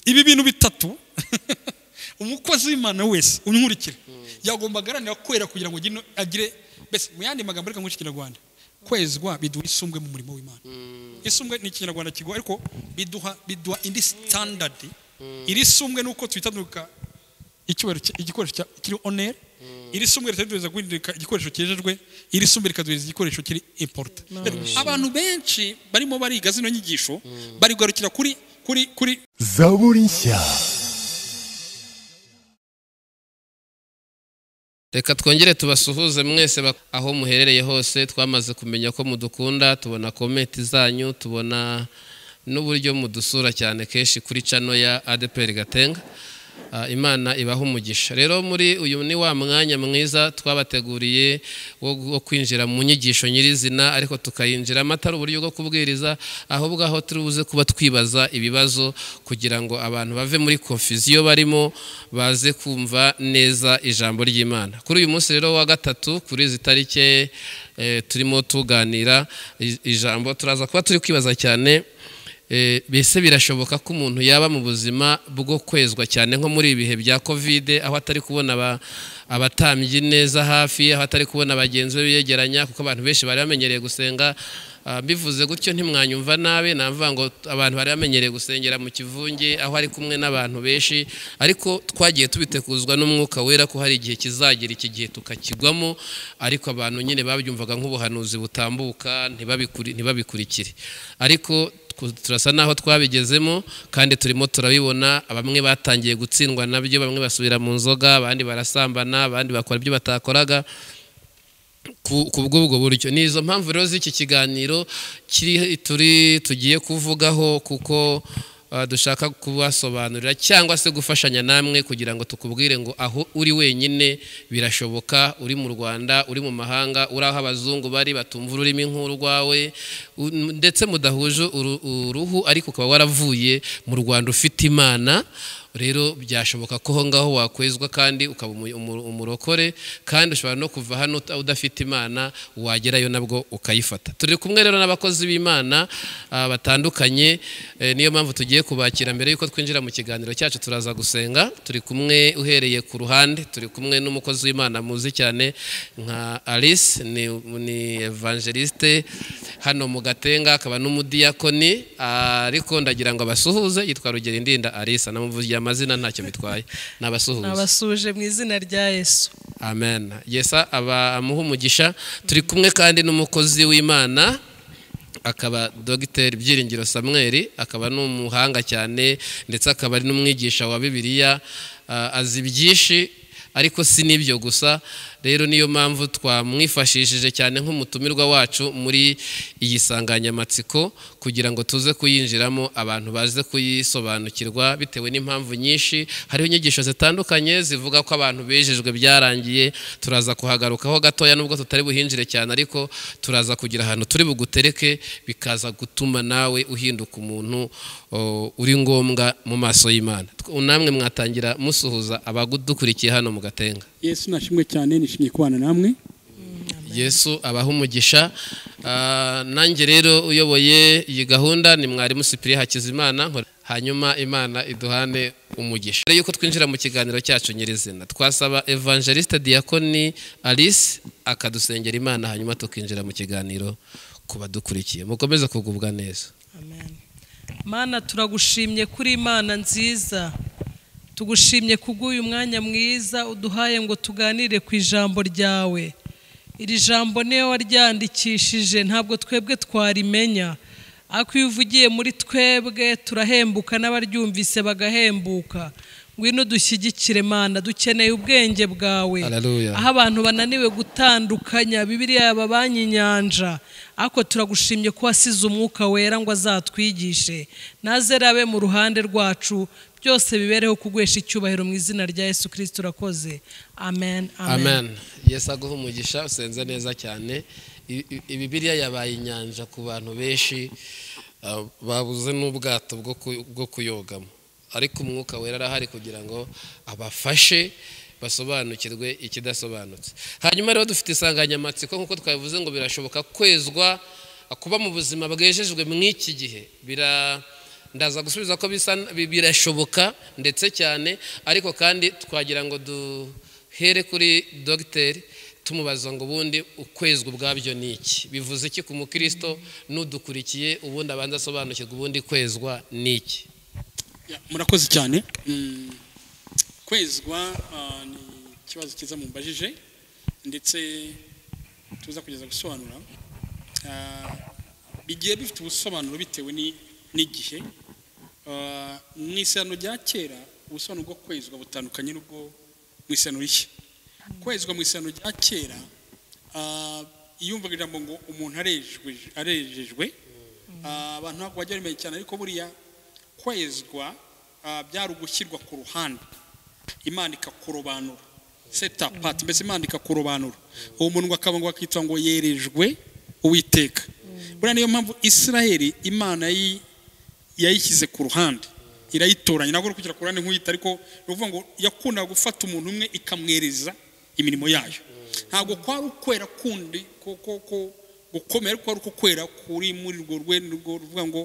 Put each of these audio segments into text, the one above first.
ibi bintu bitatu umukozi w'imana wese unkurikira yagomba agaharanira kwera kugira ngo agire mbese mu yandi magambo ariko nk'iki kinyarwanda kwezwa biduha isumbwe mu murimo w'imana isumbwe ni ikinyarwanda kigo ariko biduha biduha indi sitandadi iri sumbwe nuko twitaduka igikoresho kiri oneri iri sumbwe ritaduhereza guhinduka igikoresho cyejejwe iri sumbwe rikaduhereza igikoresho kiri importa abantu benshi barimo bariga zino nyigisho bari kugarukira kuri kuri kuri zaburi nshya reka twongere tubasuhuze mwese bak- aho muherereye hose twamaze kumenya ko mudukunda tubona komenti zanyu tubona n'uburyo mudusura cyane kenshi kuri cano ya adeperi gatenga Ah, imana ibaha umugisha rero muri uyu ni wa mwanya mwiza twabateguriye wo gu- wo kwinjira mu nyigisho nyirizina ariko tukayinjiramo atari uburyo bwo kubwiriza ahubwo aho turi buze kuba twibaza ibibazo kugira ngo abantu bave muri konfiziyo barimo baze kumva neza ijambo ry'imana kuri uyu munsi rero wa gatatu kuri izi tariki eh, turimo tuganira i- ijambo turaza kuba turi kwibaza cyane Eh, mbese birashoboka ko umuntu yaba mu buzima bwo kwezwa cyane nko muri ibihe bya kovide aho atari kubona aba- abatambyi neza hafi aho atari kubona bagenzi be biyegeranya kuko abantu benshi bari bamenyereye gusenga Ah, mbivuze gutyo ntimwanyumva nabi namvuga ngo abantu bari bamenyereye gusengera mu kivunge aho ari kumwe n'abantu benshi ariko twagiye tubitekuzwa n'umwuka wera ko hari igihe kizagera iki gihe tukakigwamo ariko abantu nyine babyumvaga nk'ubuhanuzi butambuka ntibabikuri- ntibabikurikire ariko ku- turasa n'aho twabigezemo kandi turimo turabibona bamwe batangiye gutsindwa nabyo bamwe basubira mu nzoga abandi barasambana abandi bakora ibyo batakoraga ku ku bw'ubwo buryo ni izo mpamvu rero z'iki kiganiro kiri turi tugiye kuvugaho kuko ah, dushaka kubasobanurira cyangwa se gufashanya namwe kugira ngo tukubwire ngo aho uri wenyine birashoboka uri mu rwanda uri mu mahanga uri aho abazungu bari batumva ururimi nk'urwawe u- ndetse mudahuje uru- uruhu ariko ukaba waravuye mu rwanda ufite imana rero byashoboka ko aho ngaho wakwezwa kandi ukaba umu- umu- umurokore kandi ushobora no kuva hano uta- udafite imana wagerayo nabwo ukayifata turi kumwe rero n'abakozi b'imana ah, batandukanye eh, niyo mpamvu tugiye kubakira mbere yuko twinjira mu kiganiro cyacu turaza gusenga turi kumwe uhereye ku ruhande turi kumwe n'umukozi w'imana muzi cyane nka alice ni, ni evangeliste hano mu gatenga akaba n'umudiyakoni ariko ndagira ngo abasuhuze yitwa rugero indinda arisa namuvugiye amazina ntacyo bitwaye nabasuhuza abasuje mu izina rya yesu amen yesa aba amuha umugisha turi kumwe kandi n'umukozi w'imana akaba dogiteri byiringiro samweri akaba ni umuhanga cyane ndetse akaba ari n'umwigisha wa bibiliya ah, azi byinshi ariko si n'ibyo gusa rero niyo mpamvu twamwifashishije cyane nk'umutumirwa wacu muri iyi nsanganyamatsiko kugira ngo tuze kuyinjiramo abantu baze kuyisobanukirwa bitewe n'impamvu nyinshi hariho inyigisho zitandukanye zivuga ko abantu bejejwe byarangiye turaza kuhagarukaho gatoya nubwo tutari buhinjire cyane ariko turaza kugira ahantu turi bugutereke bikaza gutuma nawe uhinduka umuntu o, uri ngombwa mu maso y'imana Tw- namwe mwatangira musuhuza abadukurikiye hano mu gatenga yesu nashimwe cyane nishimiye kubana namwe yesu abaha umugisha Ah, nanjye rero uyoboye iyi gahunda ni mwarimu sipiri hakizimana nkora- hanyuma imana iduhane umugisha mbere yuko twinjira mu kiganiro cyacu nyirizina twasaba evangeliste diakoni alice akadusengera imana hanyuma tukinjira mu kiganiro ku badukurikiye mukomeze kugubwa neza amen mana turagushimye kuri imana nziza tugushimye kubw'uyu mwanya mwiza uduhaye ngo tuganire ku ijambo ryawe iri jambo niyo waryandikishije ntabwo twebwe twarimenya ariko iyo uvugiye muri twebwe turahembuka n'abaryumvise bagahembuka ngwino dushyigikire mana dukeneye ubwenge bwawe Hallelujah. aho abantu bananiwe gutandukanya bibiriya yababanye inyanja ariko turagushimye ko wasize umwuka wera ngo azatwigishe nazere abe mu ruhande rwacu byose bibereho kugwesha icyubahiro mu izina rya yesu kirisiti urakoze amen amen amen yesu aguha umugisha usenze neza cyane I- i- ibibiriya yabaye inyanja ku bantu benshi ah, babuze n'ubwato bwo ku- bwo kuyogamo ariko umwuka wera arahari kugira ngo abafashe basobanukirwe ikidasobanutse hanyuma rero dufite insanganyamatsiko nk'uko twabivuze ngo birashoboka kwezwa kuba mu buzima bwejejwe mu iki gihe bira ndaza gusubiza ko bisa bi- birashoboka ndetse cyane ariko kandi twagira ngo duhere kuri dogiteri tumubaza ngo ubundi ukwezwa ubwabyo ni iki bivuze iki ku mukristo n'udukurikiye ubundi abanza asobanukirwa ubundi kwezwa ni iki Ya, murakoze cyane Mm, kwezwa ah, ni ikibazo cyiza mumbajije ndetse tuza kugeza gusobanura Ah, bigiye bifite ubusobanuro bitewe ni- n'igihe Ah, mu isano rya kera ubusobanuro bwo kwezwa butandukanye n'ubwo mu isano rishya kwezwa mu isano rya kera ah, iyumvaga ijambo ngo umuntu arejwe- arejejwe ah, abantu ntabwo bajya bamenya cyane ariko buriya kwezwa ah, byari ugushyirwa ku ruhande imana ikakurobanura seta pati mbese imana ikakurobanura uwo muntu akaba ngo akitwa ngo yerejwe uwiteka buriya niyo mpamvu isiraheli imana yayi- yayishyize ku ruhande irayitoranya ntabwo uri kugera ku ruhande nk'uyita ariko ni ukuvuga ngo yakundaga gufata umuntu umwe ikamwereza imirimo yayo ntabwo kwari ukwera kundi ko ko ko gukomera ariko kwari ukwera kuri muri urwo rwego rwo ruvuga ngo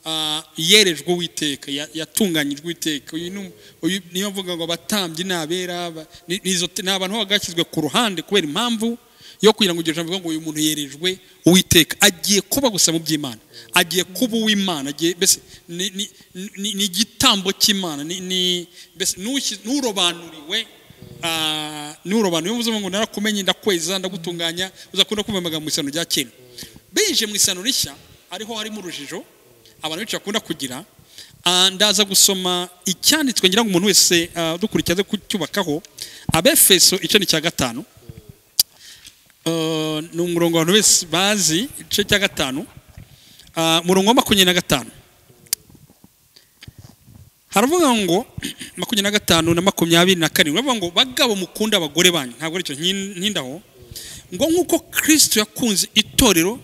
ah, yerejwe uwiteka ya- yatunganyijwe uwiteka uyu ni um- uyu niyo mvuga ngo abatambyi ni abera aba- ni ni izo ni abantu baba bashyizwe ku ruhande kubera impamvu yo kugira ngo iryo jambo rivuga ngo uyu muntu yerejwe uwiteka agiye kuba gusa mu by'imana agiye kuba uw'imana agiye mbese ni- ni- ni ni igitambo cy'imana ni- ni- mbese n'ushyi- n'urobanuriwe ah, n'urobanuriwe uvuze ngo narakumenye ndakweza ndagutunganya uzakunda kumva amagambo mu isano rya kera binjiye mu isano rishya ariho harimo urujijo abantu benshi bakunda kugira Ah, ndaza gusoma icyanditswe ngira ngo umuntu wese ah, dukurikira aze kucyubakaho abefeso icyoni cya gatanu Uh, ni umurongo abantu bose bazi igice cya gatanu Ah, umurongo wa makumyabiri na gatanu haravuga ngo makumyabiri na gatanu na makumyabiri na karindwi baravuga ngo bagabo mukunda abagore banyu ntabwo aricyo nkin- ntindaho ngo nk'uko kirisito yakunze itorero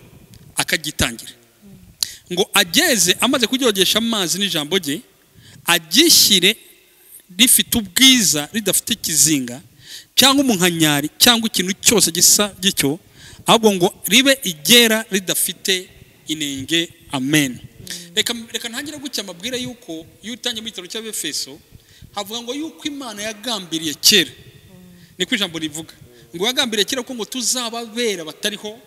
akagitangira ngo ageze amaze kuryogesha amazi n'ijambo rye agishyire rifite ubwiza ridafite ikizinga cyangwa umunkanyari cyangwa ikintu cyose gisa gityo ahubwo ngo ribe igera ridafite inenge amen reka reka ntangire gutya amabwire y'uko iyo utangiye mu gitabo cy'abefeso havuga ngo y'uko imana yagambiriye kera niko ijambo rivuga ngo yagambiriye kera ko ngo tuzababera batariho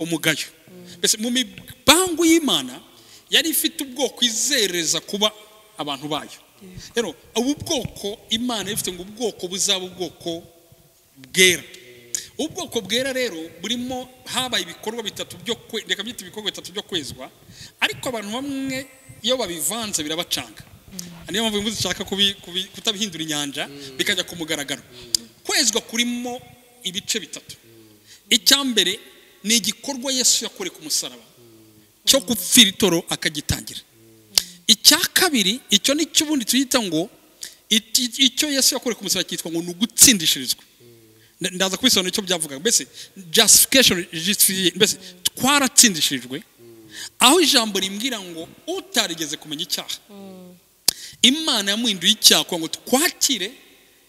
umugayo mbese mu mibangu y'imana yari ifite ubwoko izereza kuba abantu bayo rero ubu bwoko imana yari ifite ngo ubwoko buzaba ubwoko bwera ubwoko bwera rero burimo habaye ibikorwa bitatu byo kwe- reka byite ibikorwa bitatu byo kwezwa ariko abantu bamwe iyo babivanze birabacanga niyo mpamvu imbuto ushaka kubi- kubi- kutabihindura inyanja bikajya ku mugaragaro kwezwa kurimo ibice bitatu icyambere ni igikorwa yesu yakoreye ku musaraba cyo gupfira itoro akagitangira icya kabiri icyo ni cyo ubundi tuyita ngo iki- icyo yesu yakoreye ku musaraba cyitwa ngo ni ugutsindishirizwa Nda- ndaza kubisobanura icyo byavugaga mbese justification justifiye mbese twaratsindishirijwe aho ijambo rimbwira ngo utarigeze kumenya icyaha imana yamuhinduye icyaha kugira ngo twakire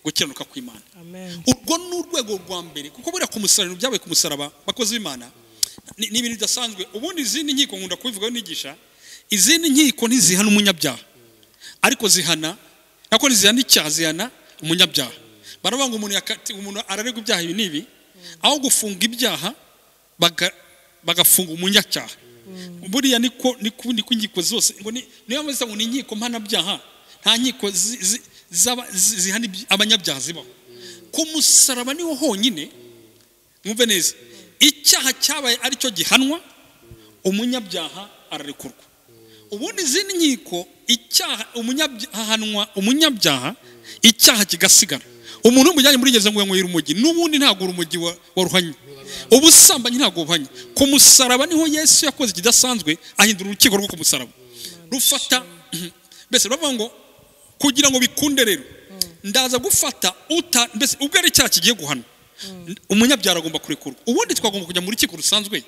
gukiranuka kw'imana amen urwo ni urwego rwa mbere kuko buriya ku musaraba ibyabaye ku musaraba bakozi b'imana ni ni ibintu bidasanzwe ubundi izindi nkiko nkunda kubivugaho nigisha izindi nkiko ntizihana umunyabyaha ariko zihana nako ntizihana icyaha zihana umunyabyaha baravuga ngo umuntu yakati- umuntu araregwa ibyaha ibi n'ibi aho gufunga ibyaha baga- bagafunga umunyacyaha buriya niko niko niko inkiko zose ngo ni- niyo mpamvu zisa ngo ni inkiko mpanabyaha nta nkiko zi- zi- zaba- zi- zihana ibya- abanyabyaha zibaho ku musaraba niwo honyine mwumve neza icyaha cyabaye aricyo gihanwa umunyabyaha ararekurwa ubundi izindi nkiko icyaha umunyabya- hahanwa umunyabyaha icyaha kigasigara umuntu w'umujyanye muri gereza ngo yanywera umugi n'ubundi ntabwo urumogi wa- waruhanye ubusambanyi ntabwo buhanye ku musaraba niho yesu yakoze ikidasanzwe ahindura urukiko rwo ku musaraba rufata mbese baravuga ngo kugira ngo bikunde rero ndaza gufata uta mbese ubwo ari icyaha kigiye guhanwa umunyabyara agomba kurekurwa ubundi twagomba kujya mu rukiko rusanzwe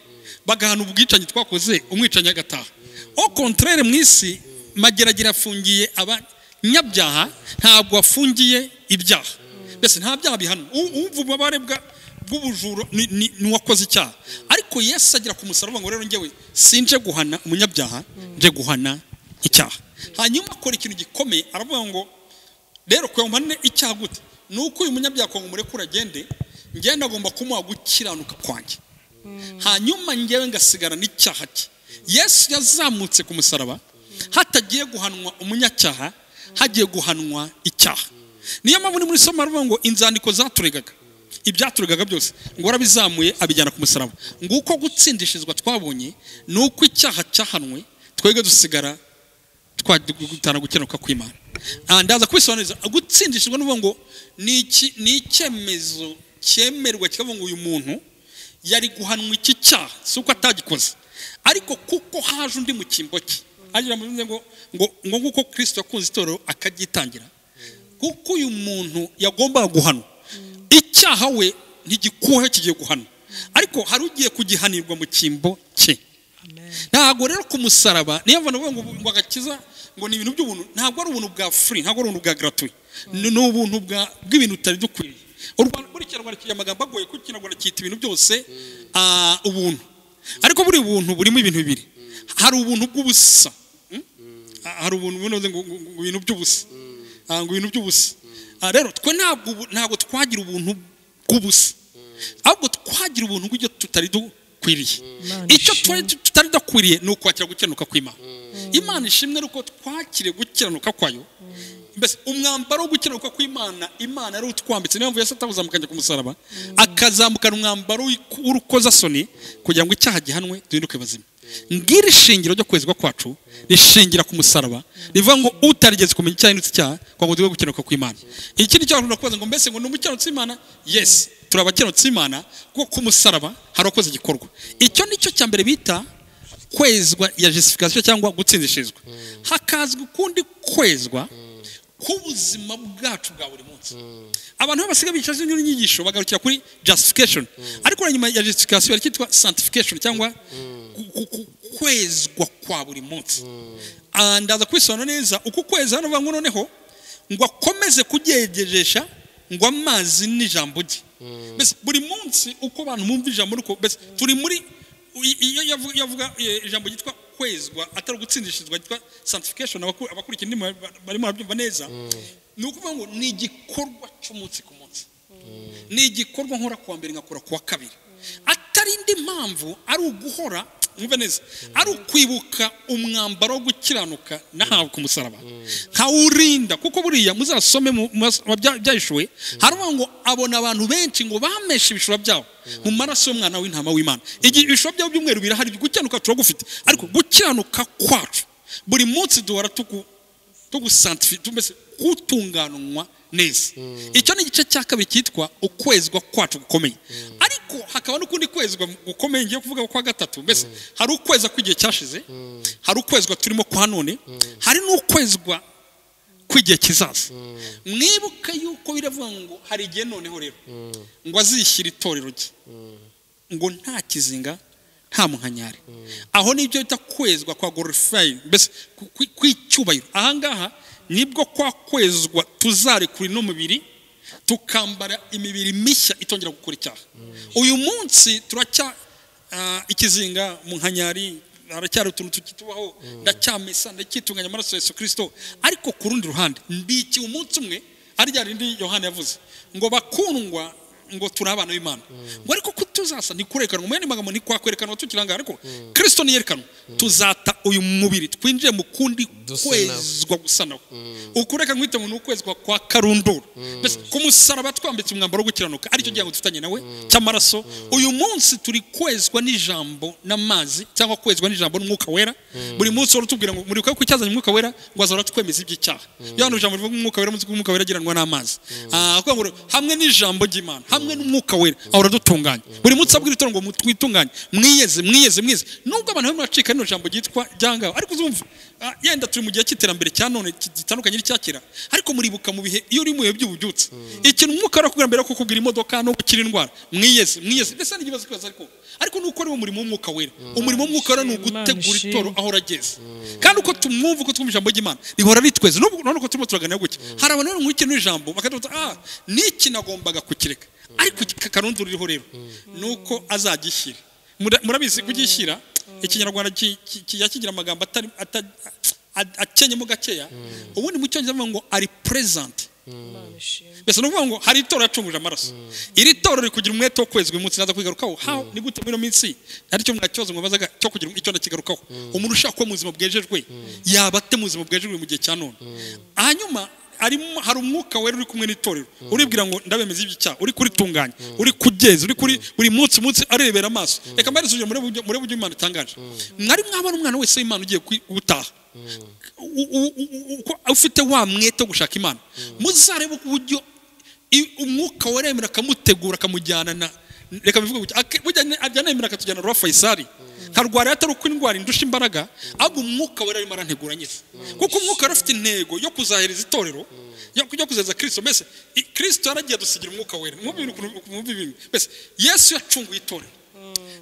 bagahana ubwicanyi twakoze umwicanyi agataha au contraire mu isi mageragere afungiye abanyabyaha ntabwo afungiye ibyaha mbese nta byaha bihanwa U- umva ububabare bwa- bw'ubujura ni- ni ni uwakoze icyaha ariko yesu agira ku musaraba ngo rero njyewe sinje guhana umunyabyaha nje guhana icyaha hanyuma akora ikintu gikomeye aravuga ngo rero kuyamane icyaha gute ni uko uyu munyabyaha ngo umurekure agende ngenda agomba kumuha gukiranuka kwanjye hanyuma ngewe ngasigara n'icyaha cye yesu yazamutse ku musaraba hatagiye guhanwa umunyacyaha hagiye guhanwa icyaha niyo mpamvu ni muri somo aravuga ngo inzandiko zaturegaga ibyaturegaga byose ngo warabizamuye abijyana ku musaraba nguko gutsindishirizwa twabonye ni uko icyaha cyahanwe twebwe dusigara twagutana gukenuka kw'imana Ah, ndaza kubisobanuriza gutsindishirwa n'uvuga ngo ni iki- ni icyemezo cyemerwa kikavuga ngo uyu muntu yari guhanwa iki cyaha si uko atagikoze ariko kuko haje undi mu cyimbo cye agira ngo ngo ngo nk'uko kirisito yakunze itorero akabyitangira kuko uyu muntu yagombaga guhanwa icyaha we ntigikuweho kigiye guhanwa ariko hari ugiye kugihanirwa mu cyimbo cye ntabwo rero ku musaraba niyo mpamvu navuga ngo ngo agakiza ngo ni ibintu by'ubuntu ntabwo ari ubuntu bwa furi ntabwo ari ubuntu bwa gratuit ni ni ubuntu bwa- bw'ibintu tutari dukwiriye u rwanda buri kinyarwanda kigira amagambo agoye kuko ikinyarwanda cyita ibintu byose ah, ubuntu ariko buri buntu burimo ibintu bibiri hari ubuntu bw'ubusa hmm? Ah, hari ubuntu bunoze ngo ngo- ngo ibintu by'ubusa Ah, ngo ibintu by'ubusa Ah, rero twe ntabwo ubu- ntabwo twagira ubuntu bw'ubusa ahubwo twagira ubuntu bw'ibyo tutari dukwiriye Imana icyo ishimwe. twari tutari dukwiriye ni ukwakira gukiranuka kw'imana imana ishimwe ni uko twakiriye gukiranuka kwayo mbese umwambaro wo gukiranuka kw'imana imana yari utwambitse niyo mpamvu yesu atawuzamukanye ku musaraba akazamukana umwambaro w'iku- w'urukozasoni kugira ngo icyaha gihanwe duhinduke bazima ngiri ishingiro ryo kwezwa kwacu rishingira ku musaraba rivuga ngo utarigeze kumenya icyaha hindutse icyaha kugira ngo tujye gukiranuka kw'imana ikindi cyaha ushobora kubaza ngo mbese ngo ni umukiranutsi w'imana yesi turi abakiranutsi b'imana kuko ku musaraba hari uwakoze igikorwa icyo ni cyo cya mbere bita kwezwa ya justification cyangwa gutsindishirizwa hakazwa ukundi kwezwa k'ubuzima bwacu bwa buri munsi abantu basigaye bicaza indi nyigisho bagarukira kuri justification ariko na nyuma ya justification hari icyitwa sanctification cyangwa ku- ku- ku- kwezwa kwa buri munsi Ah, ndaza kubisobanura neza uku kweza hano bavuga ngo noneho ngo akomeze kugejejesha ngo amazi n'ijambo rye mbese buri munsi uko abantu bumva ijambo nuko mbese turi muri i- iyo yavu- yavuga eh, ijambo ryitwa kwezwa atari ugutsindishirizwa ryitwa sanctification abaku- abakurikira indimi ba- ba- barimo barabyumva neza ni ukuvuga ngo ni igikorwa cy'umunsi ku munsi ni igikorwa nkora kuwa mbere nkakora kuwa kabiri atari indi mpamvu ari uguhora mwumve neza ari ukwibuka umwambaro wo gukiranuka nahawe ku musaraba nkawurinda kuko buriya muzasome mu- mu mas- mu bya- byahishuwe haravuga ngo abona abantu benshi ngo bameshe ibishura byabo mu maraso y'umwana w'intama w'imana igihe ibishura byabo by'umweru birahari gukiranuka turagufite ariko gukiranuka kwacu buri munsi duhora tuku tugusantifi mbese kutunganwa neza icyo ni igice cya kabiri cyitwa ukwezwa kwacu gukomeye ariko hakaba n'ukundi kwezwa gukomeye ngiye kuvuga kwa gatatu mbese hari ukweza kw'igihe cyashize hari ukwezwa turimo kwa none hari n'ukwezwa kw'igihe kizaza mwibuke yuko biravuga ngo hari igihe noneho rero ngo azishyira itorero rye ngo nta kizinga nta munkanyari aho nibyo bita kwezwa kwa glorifying mbese ku- ku- kw'icyubahiro ahangaha nibwo kwa kwezwa tuzarekura ino mubiri tukambara imibiri mishya itongera gukora icyaha uyu munsi turacya ah, ikizinga mu nkanyari haracyari utuntu tukitubaho ndacyamesa ndacyitunganya amaraso ya yesu kirisito ariko ku rundi ruhande mbikiye umunsi umwe ari rya rindi yohana yavuze ngo bakundwa ngo turi abana b'imana ngo ariko ko tuzasa ntikurekanwa mu yandi magambo ntikwakwerekanwa tukiri ahangaha ariko kirisito ntiyerekanwa tuzata uyu mubiri twinjire mu kundi Dusa kwezwa gusa nawe ukureka nk'uhita ngo ni ukwezwa kwa karundura mbese ku musaraba twambitse umwambaro wo gukiranuka aricyo gihango dufitanye nawe cy'amaraso uyu munsi turi kwezwa n'ijambo n'amazi cyangwa kwezwa n'ijambo n'umwuka wera buri munsi wari utubwira ngo muribuka ko icyazanye umwuka wera ngo azahora twemeza iby'icyaha iyo hano ijambo rivuga umwuka wera munsi umwuka wera agiranwa n'amazi Ah, kuvuga ngo hamwe n'ijambo ry'imana hamwe n'umwuka wera ahora adutunganya buri munsi abwira itorero ngo twitunganye mwiyeze mwiyeze mwiyeze nubwo abantu bamwe bacika rino jambo ryitwa ryangaho ariko uzumva ah, yenda turi mu gihe cy'iterambere cya none gitandukanye n'icya kera ariko muribuka mu bihe iyo uri mu bihe by'ububyutse ikintu umwuka wera akubwira mbere yo kukugura imodoka no gukira indwara mwiyeze mwiyeze mbese ni ikibazo kibaza ariko ariko nuko ari wo murimo w'umwuka wera umurimo w'umwuka wera ni ugutegura ishimwe. itoro aho urageze kandi uko tumwumva uko twumva ijambo ry'imana rihora ritweze n'ubu none uko turimo turaganira gutya hari abantu bari nk'iki n'ijambo bakaduta ah n'iki nagombaga kukireka ariko kakarundu ririho rero ni uko azagishyira Mura- murabizi kugishyira ikinyarwanda ki- ki- kijya kigira amagambo atari ata- a- akenyemo gakeya ubundi mu cyongereza bavuga ngo ari purezanti Imana ishimwe. mbese ni ukuvuga ngo hari itora yacunguje amaraso iri toro riri kugira umwete wo kwezi uyu munsi naza kwigarukaho haho ni gute muri ino minsi ari cyo mwakibazo mwabazaga cyo kugira icyo ndakigarukaho umuntu ushaka kuba mu buzima bwejejwe yaba ate mu buzima bwejejwe mu gihe cya none hanyuma harimo hari umwuka wera uri kumwe n'itorero uribwira ngo ndabemeza iby'icyaha uri kuritunganya uri kuryeza uri kuri buri munsi munsi arebera amaso reka mbarisuje muri buryo imana itangaje mwari mwabona umwana wese w'imana ugiye kwi- gutaha u- u- u- uko ufite wa mwete wo gushaka imana muzarebe uburyo i- umwuka waremera akamutegura akamujyana na reka bivuge gutya ake- burya ne- ajyana yemera akatujyana rwa fayisari nkarwara atari uko indwara indusha imbaraga ahubwo umwuka wera arimo arantegura nyine kuko umwuka wari afite intego yo kuzahereza itorero yo yo kuzahereza kirisito mbese i- kirisito yaragiye adusigira umwuka wera mwumve ukuntu- mwumve ibintu mbese yesu yacunguye itorero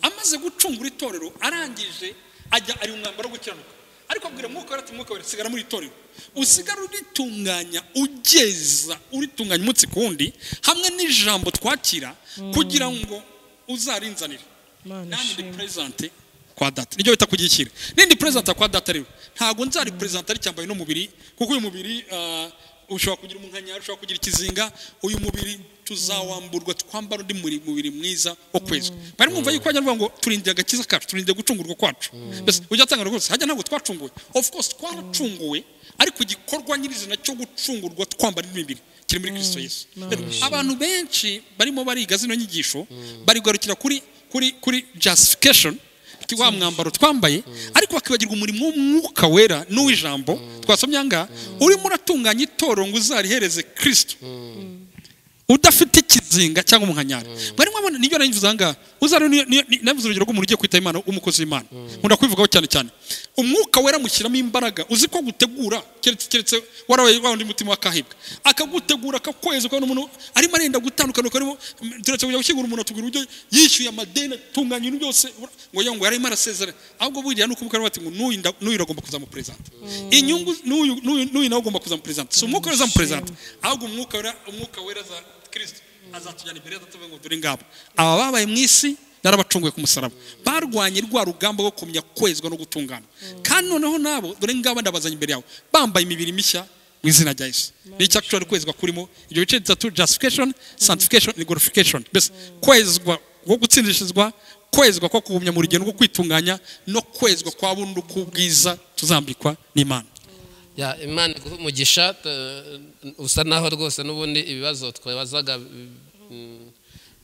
amaze gucungura itorero arangije ajya ari umwambaro wo gukiranuka ariko abwira mwuka wera ati mwuka wera sigara muri itorero usigara uritunganya ugeza uritunganya umunsi ku wundi hamwe n'ijambo twakira kugira ngo uzarinzanire Imana nanjye ndi ishimwe. perezante kwa data niryo bita kugikira nindi perezante kwa data rero ntabwo nzari perezante ari cyambaye n'umubiri kuko uyu mubiri ah, ushobora kugira umunkanyari ushobora kugira ikizinga uyu mubiri tuzawamburwa twambara undi muri- mubiri mwiza wo kwezwa bari mwumva yuko bajya bavuga ngo turindire agakiza kacu turindire gucungurwa kwacu mbese ujya atanga rwose hajya ntabwo twacunguwe of course twaracunguwe ariko igikorwa nyirizina cyo gucungurwa twambara indi mibiri kiri muri kirisito yesu abantu benshi barimo bariga zino nyigisho barigarukira kuri kuri kuri justification ti- wa mwambaro twambaye ariko bakibagirwa umurimo w'umwuka wera n'uw'ijambo twasomye angaha urimo uratunganya itoro ngo uzarihereze kirisito udafite ikizinga cyangwa umunkanyari mwari mwabona nibyo nabivuze ahangaha uzari niyo- niyo- ni- nabivuze urugero rw'umuntu ugiye kwita imana umukozi w'imana nkunda kubivugaho cyane cyane umwuka wera amushyiramo imbaraga uzi ko agutegura keretse keretse warabaye wa wundi mutima wakahibwa akagutegura akakwezi ukabona umuntu arimo arenda gutandukanuka arimo turetse kujya gushyingura umuntu atubwira uburyo yishyuye amadeni atunganya ibintu byose ngo yongwe yarimo arasezera ahubwo buriya ni ukubwira bati ngo n'uyu nda- n'uyu agomba kuzamuperezanta inyungu n'uyu n'uyu n'uyu nawe agomba kuzamuperezanta si umwuka wera uzamuperezanta ahubwo umwuka wera umwuka wera za kirisito azatujyana imbere azatuvuga ngo dore ngabo aba babaye mu isi narabacunguye ku musaraba barwanye rwa rugamba rwo kumenya kwezwa no gutungana kandi noneho nabo dore ngabo ndabazanye imbere yawe bambaye imibiri mishya mu izina rya yesu ni icyo actually kwezwa kurimo ibyo bice bitatu justification sanctification ni glorification mbese kwezwa ko gutsindishirizwa kwezwa ko kugumya mu rugendo rwo kwitunganya no kwezwa kwa bundi k'ubwiza tuzambikwa n'imana Ya, imana iguhe umugisha t- usa naho rwose n'ubundi ibibazo twabazaga mm,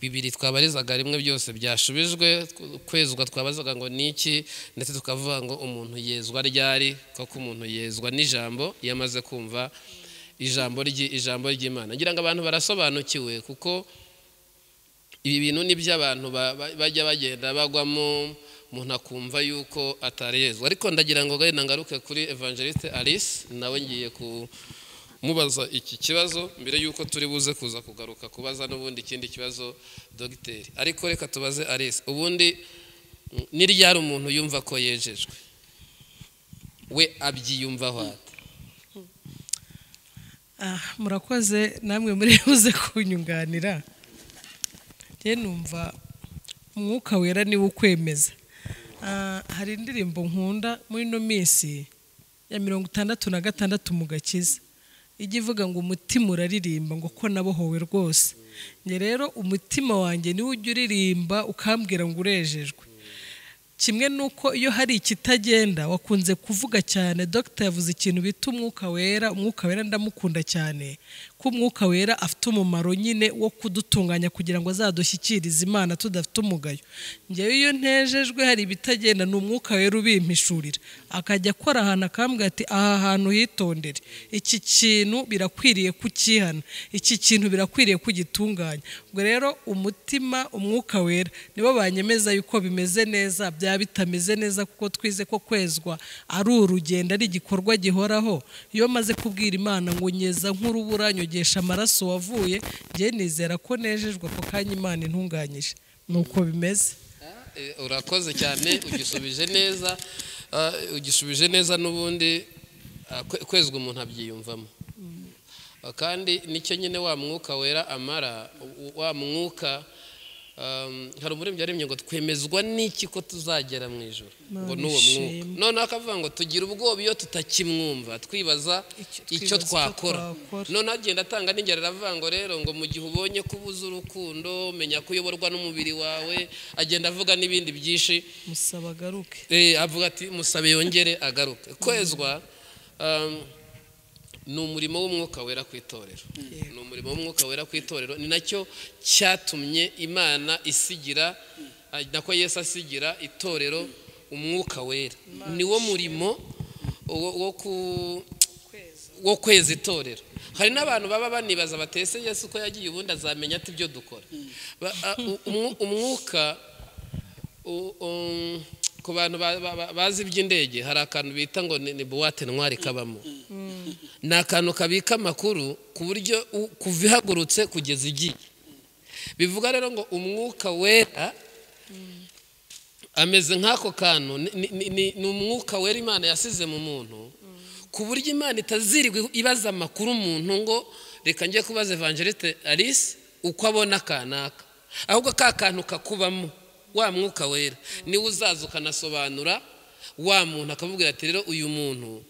bibiri twabarizaga rimwe byose byashubijwe Ku- kwezwa twabazaga ngo ni iki ndetse tukavuga ngo umuntu yezwa ryari koko umuntu yezwa n'ijambo iyo amaze kumva ijambo ry'i- ijambo ry'imana ngira ngo abantu barasobanukiwe kuko ibi bintu ni by'abantu ba- ba- bajya bagenda bagwamo umuntu akumva yuko atari yezu ariko ndagira ngo gahunda ngaruke kuri evangeliste alice nawe ngiye kumubaza iki kibazo mbere yuko turi buze kuza kugaruka kubaza n'ubundi ikindi kibazo dogiteri ariko reka tubaze alice ubundi mm, ni ryari umuntu yumva ko yejejwe we abyiyumvaho ate Ah, murakoze namwe muri buze kunyunganira njye numva umwuka wera niwe ukwemeza Ah, hari indirimbo nkunda muri ino minsi ya mirongo itandatu na gatandatu mu gakiza ijya ivuga ngo umutima uraririmba ngo ko nabohowe rwose njye rero umutima wanjye niwo ujya uririmba ukambwira ngo urejejwe kimwe nuko iyo hari ikitagenda wakunze kuvuga cyane dogita yavuze ikintu bita umwuka wera umwuka wera ndamukunda cyane ko umwuka wera afite umumaro nyine wo kudutunganya kugira ngo azadushyikirize imana tudafite umugayo ngewe iyo ntejejwe hari ibitagenda ni umwuka wera ubimpishurira akajya akora ahantu akambwira ati aha hantu hitondere iki kintu birakwiriye kukihana iki kintu birakwiriye kugitunganya ubwo rero umutima umwuka wera nibo banyemeza yuko bimeze neza byaba bitameze neza kuko twize ko kwezwa ari urugendo ari igikorwa gihoraho iyo maze kubwira imana ngo nyeza nk'urubura nyogesha amaraso wavuye njye nizera ko nejejwe ako kanya imana intunganyije ni uko bimeze Eh, urakoze cyane ugisubije neza Ah, ugisubije neza n'ubundi ah, kwe- kwezwa umuntu abyiyumvamo Ah, kandi nicyo nyine wa mwuka wera amara u- u- wa mwuka Um, hari umuremyi yaremye ngo twemezwa n'iki ko tuzagera mu ijoro ngo Mana n'uwo ishimwe. mwuka noneho akavuga ngo tugira ubwoba iyo tutakimwumva twibaza Icyo- icyo twibaza icyo twakora twakora. noneho agenda atanga n'ingero aravuga ngo rero ngo mu gihe ubonye ko ubuze urukundo menya ko uyoborwa n'umubiri wawe agenda avuga n'ibindi byinshi musaba agaruke Eh, avuga ati musabe yongere agaruke kwezwa um, ni umurimo w'umwuka wera ku itorero ni umurimo w'umwuka wera ku itorero ni nacyo cyatumye imana isigira ah, nako yesu asigira itorero umwuka wera niwo murimo wo wo ku wo kweza itorero hari n'abantu baba banibaza batese yesu ko yagiye ubundi azamenya ati ibyo dukora Ba- a- u- umwu- umwuka u- um, ku bantu ba- ba- ba- bazi iby'indege hari akantu bita ngo ni ni buwate ntwari kabamo ni akantu kabika amakuru ku buryo u- kuva ihagurutse kugeza igiye bivuga rero ngo umwuka wera ameze nk'ako kantu ni- ni- ni- ni ni umwuka wera imana yasize mu muntu ku buryo imana itazirigwa ibaza amakuru umuntu ngo reka njye kubaza evangeliste alice uko abona kanaka ahubwo ka kantu kakubamo wa mwuka wera niwe uzaza ukanasobanura wa muntu akakubwira ati rero uyu muntu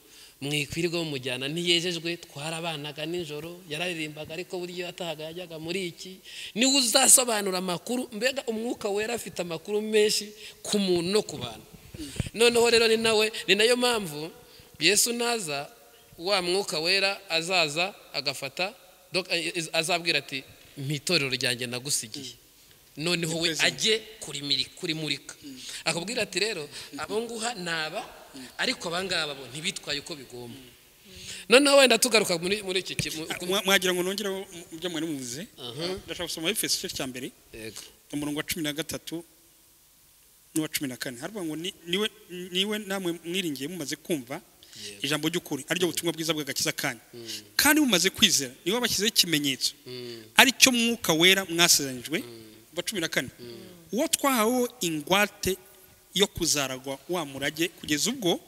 mwikwirirwa mumujyana ntiyejejwe twarabanaga nijoro yararirimbaga ariko buryo yatahaga yajyaga muri iki niwe uzasobanura amakuru mbega umwuka wera afite amakuru menshi ku muntu no ku bantu noneho rero ni nawe ni nayo mpamvu yesu naza wa mwuka wera azaza agafata dok- eh, azabwira ati mpitorero ryanjye nagusigiye noneho we ajye kurimiri- kurimurika akubwira ati rero abo nguha naba ariko abangaba bo ntibitwaye uko bigomba noneho wenda tugaruka muri muri iki ki- mu- ku- Mwa- mwagira ngo nongereho ibyo mwari muvuze Aha. ndashaka gusoma efeso igice cya mbere Yego. umurongo wa cumi na gatatu n'uwa cumi na kane haravuga ngo ni- niwe niwe namwe mwiringiye mumaze kumva ijambo ry'ukuri ariryo butumwa bwiza bw'agakiza kanyu kandi mumaze kwizera niwe bashyizeho ikimenyetso ari cyo mwuka wera mwasezeranyijwe wa cumi na kane uwo twahaweho ingwate yo kuzaragwa wa murage kugeza ubwo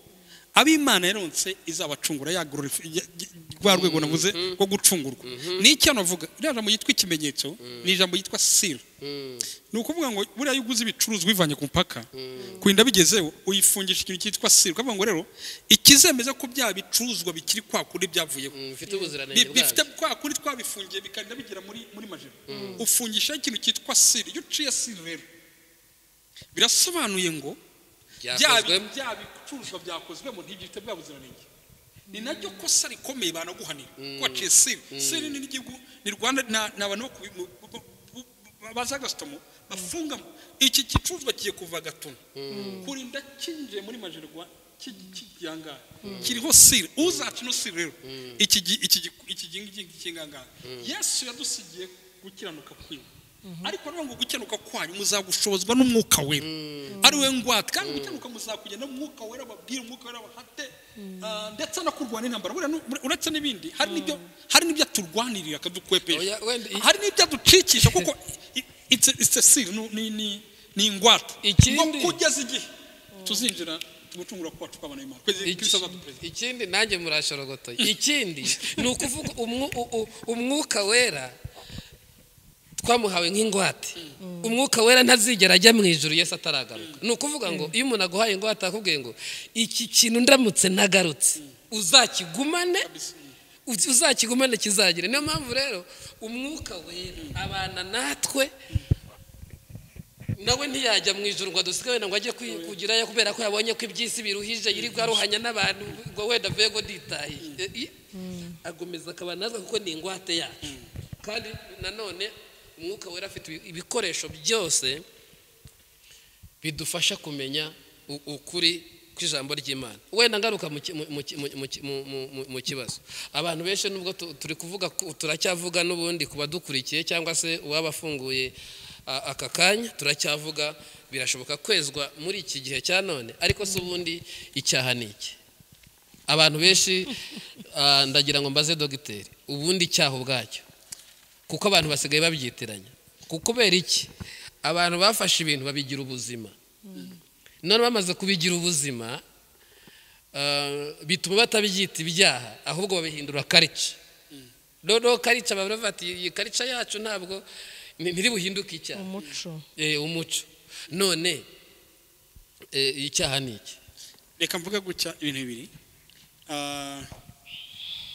ab'imana yaronse izabacungura yagorora ifi- ya- ya- rwa rwego navuze rwo gucungurwa ni icyo navuga iriya jambo yitwa ikimenyetso ni ijambo yitwa siri Mm. ni ukuvuga ngo buriya iyo uguze ibicuruzwa ubivanye ku mupaka kurinda bigezeho uyifungisha ikintu cyitwa siri ukavuga ngo rero ikizemeza ko bya bicuruzwa bikiri kwa kundi byavuyeho Mm, mfite Bi- ubuziranenge bifite bwabyo kwa kundi twabifungiye bikarinda bigera muri muri majeri ufungisha ikintu cyitwa siri iyo uciye siri rero birasobanuye ngo bya byakozwemo bya bicuruzwa byakozwemo ntibifite bwa buziranenge ni naryo kosa rikomeye banaguhanira ko waciye siri siri ni n'igihugu ni rwanda na- ni abantu bo ku- mu- bu- bu- bu- baza gasutamo bafungamo iki gicuruzwa kigiye kuva gatono kurinda kinjiye muri majerwa kigihangara kiriho siri uzaca ino siri rero iki gi- iki gi- iki gi- iki gi- kingangara yesu yadusigiye gukiranuka kwiwe ariko rero ngo gukiranuka kwanyu muzagushobozwa n'umwuka wera ari we ngwate kandi gukiranuka muzakugenda n'umwuka wera babwire umwuka wera bahate ah, ndetse no kurwana intambara Buriya nu- uretse n'ibindi hari n'ibyo hari n'ibyo aturwanirira akadukwepesha Oya, wenda i- hari n'ibyo aducikisha kuko i- it's a- it's a seal, nu- ni ni ni ingwate Ikindi- ngo kugeza igihe tuzinjira tugucungura kwacu kw'abana b'Imana kwezi Iki- Kristo azaduperezida ikindi nanjye murashorogotoye ikindi ni ukuvuga umwu- u- u- umwuka wera twamuhawe nk'ingwate umwuka wera ntazigera ajya mu ijuru yesu ataragaruka ni ukuvuga ngo iyo umuntu aguhaye ingwate akubwiye ngo iki kintu ndamutse nagarutse uzakigumane uzi- uzakigumane kizagire niyo mpamvu rero umwuka wera abana natwe nawe ntiyajya mu ijoro ngo adusige wenda ngo ajye kwi- kugirayo kubera ko yabonye ko iby'isi biruhije yirirwa aruhanya n'abantu ngo wenda avuye ngo nditahiye I- agomeza akaba natwe kuko ni ingwate yacu kandi nanone umwuka wera afite ibi- ibikoresho byose bidufasha kumenya u- ukuri kw'ijambo ry'imana wenda ngaruka mu ki- mu- mu ki- mu- mu ki- mu- mu- mu- mu kibazo abantu benshi nubwo tu- turi kuvuga ku- turacyavuga n'ubundi ku badukurikiye cyangwa se uwaba afunguye a- aka kanya turacyavuga birashoboka kwezwa muri iki gihe cya none ariko si ubundi icyaha ni iki abantu benshi ah, ndagira ngo mbaze dogiteri ubundi icyaha ubwacyo kuko abantu basigaye babyitiranya kuko kubera iki abantu bafashe ibintu babigira ubuzima none bamaze kubigira ubuzima ah, bituma batabyita ibyaha ahubwo babihindura karica noneho karica baba bavuga ati iyi karica yacu ntabwo Ni- ntiribuhinduke icyaha umuco Eh, umuco none eh, icyaha ni iki reka mvuge gutya ibintu bibiri Ah,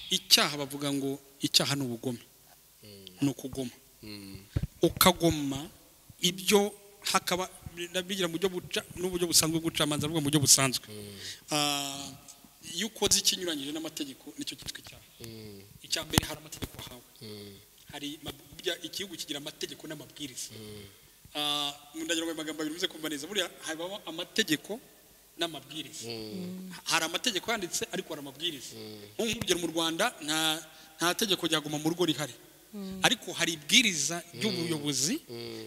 icyaha bavuga ngo icyaha ni ubugome ni ukugoma ukagoma ibyo hakaba bigira mu buryo buca n'uburyo busanzwe bw'ubucamanza avuga mu buryo busanzwe Ah, iyo ukoze ikinyuranyije n'amategeko nicyo cyitwa icyaha icya mbere hari amategeko wahawe hari ma- burya igihugu kigira amategeko n'amabwiriza Ah, ndagira ngo ayo magambo abiri muze kumva neza buriya habaho amategeko n'amabwiriza hari amategeko yanditse ariko hari amabwiriza nko nk'urugero mu rwanda nta nta tegeko ryaguma mu rugo rihari ariko hari ibwiriza ry'ubuyobozi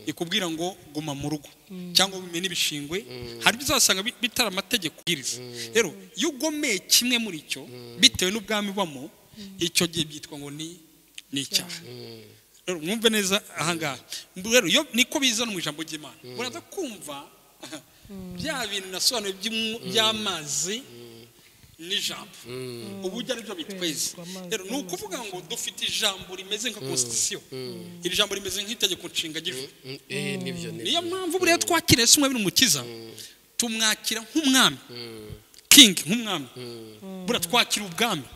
rikubwira ngo guma mu rugo cyangwa bimenye n'ibishingwe hari ibyo uzasanga bi- bitari amategeko bwiriza rero iyo ugomeye kimwe muri cyo bitewe n'ubwami ubamo icyo gihe byitwa ngo ni ni icyaha rero mwumve neza ahangaha Mbu rero iyo niko bizana mu ijambo ry'imana buraza kumva bya bintu nasobanuye by'umwu- by'amazi n'ijambo ubu ujya aribyo bitweza amazi rero ni ukuvuga ngo dufite ijambo rimeze nka constitution iri jambo rimeze nk'itegeko nshinga ry'ijuru Mm, eh, nibyo niyo nibyo mpamvu buriya twakira yesu mwabiri umukiza tumwakira nk'umwami king nk'umwami buriya twakira ubwami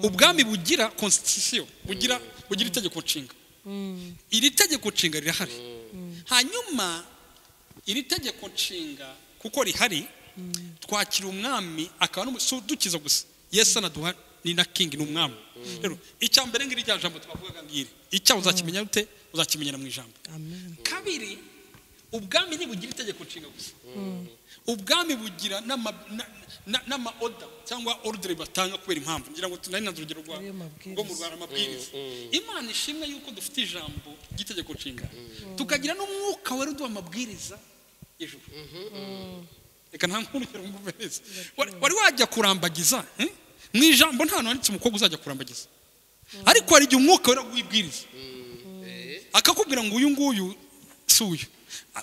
ubwami bugira constitution bugira bugira itegeko nshinga iri tegeko nshinga rirahari hanyuma iri tegeko nshinga kuko rihari twakira umwami akaba n'umu- si udukiza gusa yesu anaduha ni na kingi ni umwami rero icya mbere ngiri rya jambo twavugaga ngiri icyaha uzakimenya rute uzakimenyera mu ijambo amen kabiri ubwami ntibugira itegeko nshinga gusa ubwami bugira n'ama- na- na- n'amaoda cyangwa ordre batanga kubera impamvu ngira ngo tunari nanze urugero rwa- Ariyo mabwiriza. rwo mu rwanda amabwiriza imana ishimwe yuko dufite ijambo ry'itegeko nshinga tukagira n'umwuka wera uduha amabwiriza ijuru reka nta nkurikira mwumve neza Wari- wari wajya kurambagiza eh? mu ijambo nta hantu handitse umukobwa uzajya kurambagiza ariko hari igihe umwuka wera wibwiriza akakubwira ngo uyu nguyu si uyu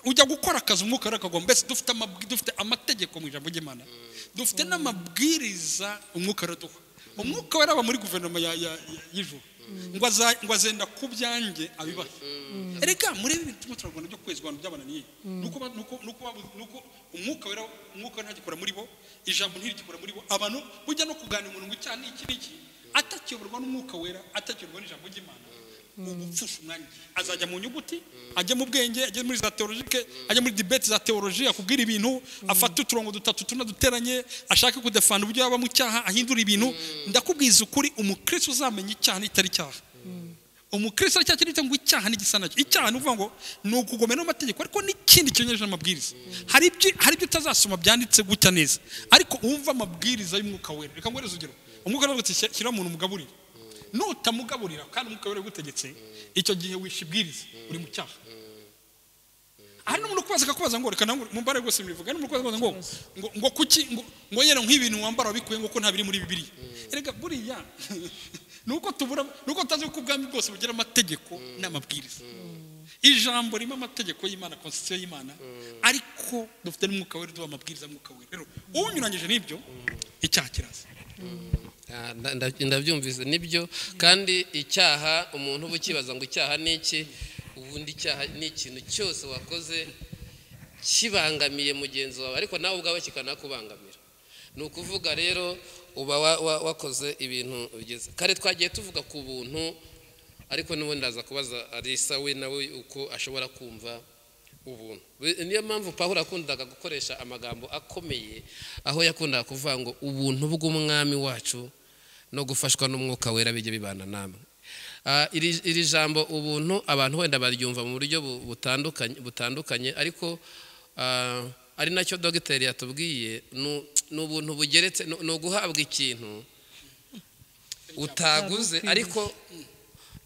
ujya gukora akazi umwuka wera akagomba mbese dufite amabwi- dufite amategeko mu ijambo ry'imana dufite n'amabwiriza umwuka wera duha umwuka wera aba muri guverinoma ya- ya- ya- y'ijuru ngo aza- ngo azenda ku byanjye abibaha reka murebe ibintu turimo turarwana byo kwezi abantu byabananiye nuko ba- nuko- nuko babu- nuko umwuka wera umwuka wera ntagikora muri bo ijambo ntirigikora muri bo abantu bujya no kuganira umuntu ngo icyaha ni iki n'iki atakiyoborwa n'umwuka wera atakiyoborwa n'ijambo ry'imana ubupfusha umwanya azajya mu nyuguti ajya mu bwenge ajya muri za teologike ajya muri debate za teoloji akubwira ibintu afata uturongo dutatu tuna duteranye ashaka kudefana uburyo yaba mu cyaha ahindura ibintu ndakubwiza ukuri umukristo uzamenya icyaha n'itari icyaha umukristo aricyo kirita ngo icyaha n'igisa nacyo icyaha ni ukuvuga ngo ni ukugomera n'amategeko ariko n'ikindi kinyuranyije n'amabwiriza hari ibyo hari ibyo utazasoma byanditse gutya neza ariko wumva amabwiriza y'umwuka wera reka nguhereze urugero umwuka wera uti shyira umuntu umugaburire nutamugaburira kandi umwuka wera yagutegetse icyo gihe wishe ibwiriza uri mu cyaha hari n'umuntu ukubaza akakubaza ngo reka nange mumbare rwose mbivuga hari n'umuntu ukubaza ngo ngo ngo kuki ngo ngo yera nk'ibintu wambara wabikuye ngo ko nta biri muri bibiri erega buriya nuko tubura nuko tutazi ko ubwami bwose bugira amategeko n'amabwiriza ijambo ririmo amategeko y'imana constitution y'imana ariko dufite n'umwuka wera duha amabwiriza y'umwuka wera rero uwunyuranyije n'ibyo icyaha kiraza Ah, nda- nda- ndabyumvise nibyo kandi icyaha umuntu uba ukibaza ngo icyaha ni iki ubundi icyaha ni ikintu cyose wakoze kibangamiye mugenzi wawe ariko nawe ubwawe kikanakubangamira ni ukuvuga rero uba wa- wa- wakoze ibintu bigeze kare twagiye tuvuga ku buntu ariko n'ubundi ndaza kubaza arisa we nawe uko ashobora kumva ubuntu Be- niyo mpamvu pawulo yakundaga gukoresha amagambo akomeye aho yakundaga kuvuga ngo ubuntu bw'umwami wacu no gufashwa n'umwuka wera bijya bibana namwe Ah, iri iri jambo ubuntu abantu wenda baryumva mu buryo bu- butandukanye butandukanye ariko ah, ari nacyo dogiteri yatubwiye ni- ni ubuntu bugeretse ni ni uguhabwa ikintu utaguze ariko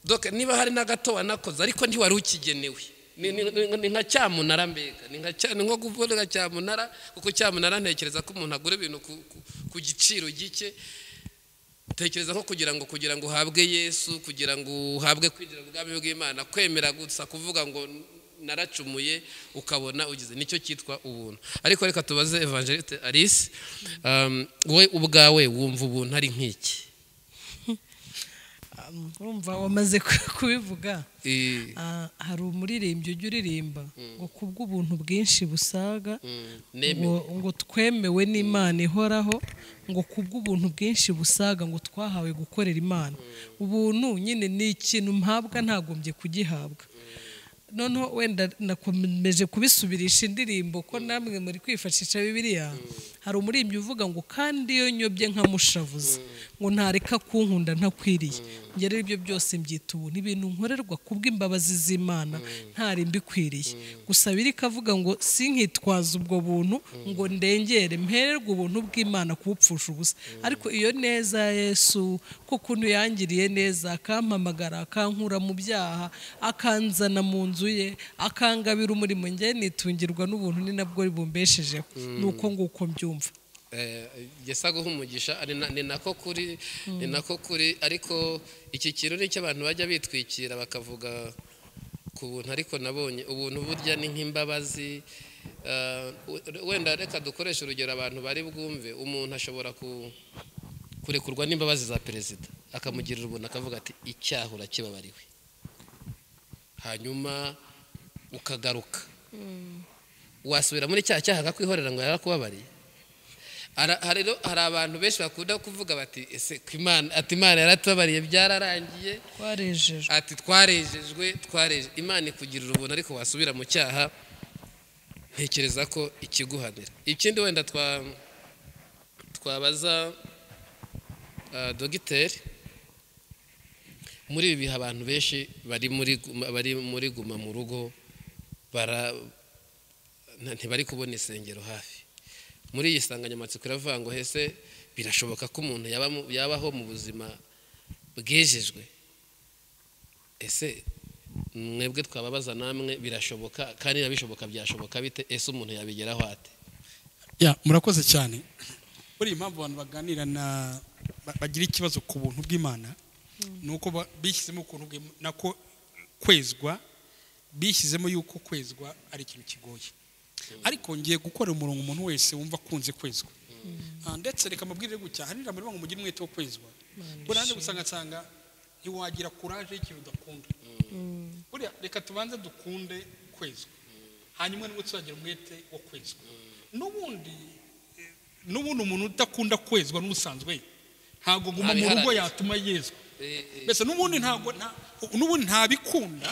Doka niba hari n'agato wanakoze ariko ntiwari ukigenewe Ni- ni- ni- ni nka cyamunara mbega ni nka cya- ni nko kuvuga cyamunara kuko cyamunara ntekereza ko umuntu agura ibintu ku- ku- ku giciro gike tekereza nko kugira ngo kugira ngo uhabwe yesu kugira ngo uhabwe kwinjira mu bwami bw'imana kwemera gusa kuvuga ngo naracumuye ukabona ugize nicyo cyitwa ubuntu ariko reka tubaze evangeliste alice um, wowe ubwawe wumva ubuntu ari nk'iki um, urumva wamaze ku- kubivuga Eh, Ah, hari umuririmbyi ujya uririmba ngo kubw'ubuntu bwinshi busaga neme- ngo, ngo twemewe n'imana ihoraho ngo kubw'ubuntu bwinshi busaga ngo twahawe gukorera imana ubuntu nyine ni ikintu mpabwa ntagombye kugihabwa noneho wenda nakomeje kubisubirisha indirimbo ko namwe muri kwifashisha bibiliya hari umuririmbyi uvuga ngo kandi iyo nyobye nkamushavuza ngo ntareka kunkunda ntakwiriye njye rero ibyo byose mbyita ubu ni ibintu nkorerwa kubw'imbabazi z'imana ntari mbikwiriye gusa biri kavuga ngo sinkitwaze ubwo buntu ngo ndengere mpererwe ubuntu bw'imana kubupfusha ubusa ariko iyo neza ya yesu ko ukuntu yangiriye neza akampamagara akankura mu byaha akanzana mu nzu ye akangabira umurimo nge nitungirwa n'ubuntu ni nabwo bumbeshejeho ni uko nguko mbyumva eh, gesa guha umugisha ari na- ni nako kuri ni nako kuri ariko iki kirori cy'abantu bajya bitwikira bakavuga ku buntu ariko nabonye ubuntu burya ni nk'imbabazi eh, we- wenda reka dukoreshe urugero abantu bari bwumve umuntu ashobora ku kurekurwa n'imbabazi za perezida akamugirira ubuntu akavuga ati icyaha urakibabariwe hanyuma ukagaruka wasubira muri cya cyaha akakwihorera ngo yarakubabariye Ara- hari rero- hari abantu benshi bakunda kuvuga bati ese ko Imana- ati imana yaratubabariye byararangiye twarejejwe ati twarejejwe twareje imana ikugirira ubuntu ariko wasubira mu cyaha ntekereza ko ikiguhanira ikindi wenda twa twabaza ah, dogiteri muri ibi bihe abantu benshi bari muri guma- bari muri guma mu rugo bara nta- ntibari kubona isengero hafi muri iyi nsanganyamatsiko iravuga ngo hese birashoboka ko umuntu yaba mu- yabaho mu buzima bwejejwe ese mwebwe twababaza namwe birashoboka kandi nabishoboka byashoboka bite ese umuntu yabigeraho ate ya murakoze cyane buriya impamvu abantu baganira na ba- bagira ikibazo ku buntu bw'imana ni uko ba- bishyizemo ukuntu bw'Im- nako kwezwa bishyizemo yuko kwezwa ari ikintu kigoye ariko ngiye gukorera umurongo umuntu wese wumva akunze kwezwa Ah, ndetse reka mabwire gucyahanira muri ngo mugire umwete wo kwezwa burande gusanga nsanga ntiwagira kuraje y'ikintu udakunda buriya reka tubanze dukunde kwezwa hanyuma nibwo tuzagira umwete wo kwezwa n'ubundi eh, n'ubundi umuntu udakunda kwezwa n'ubusanzwe ntabwo guma mu rugo Abiharanira. yatuma yezwa mbese n'ubundi ntabwo nta- n'ubundi ntabikunda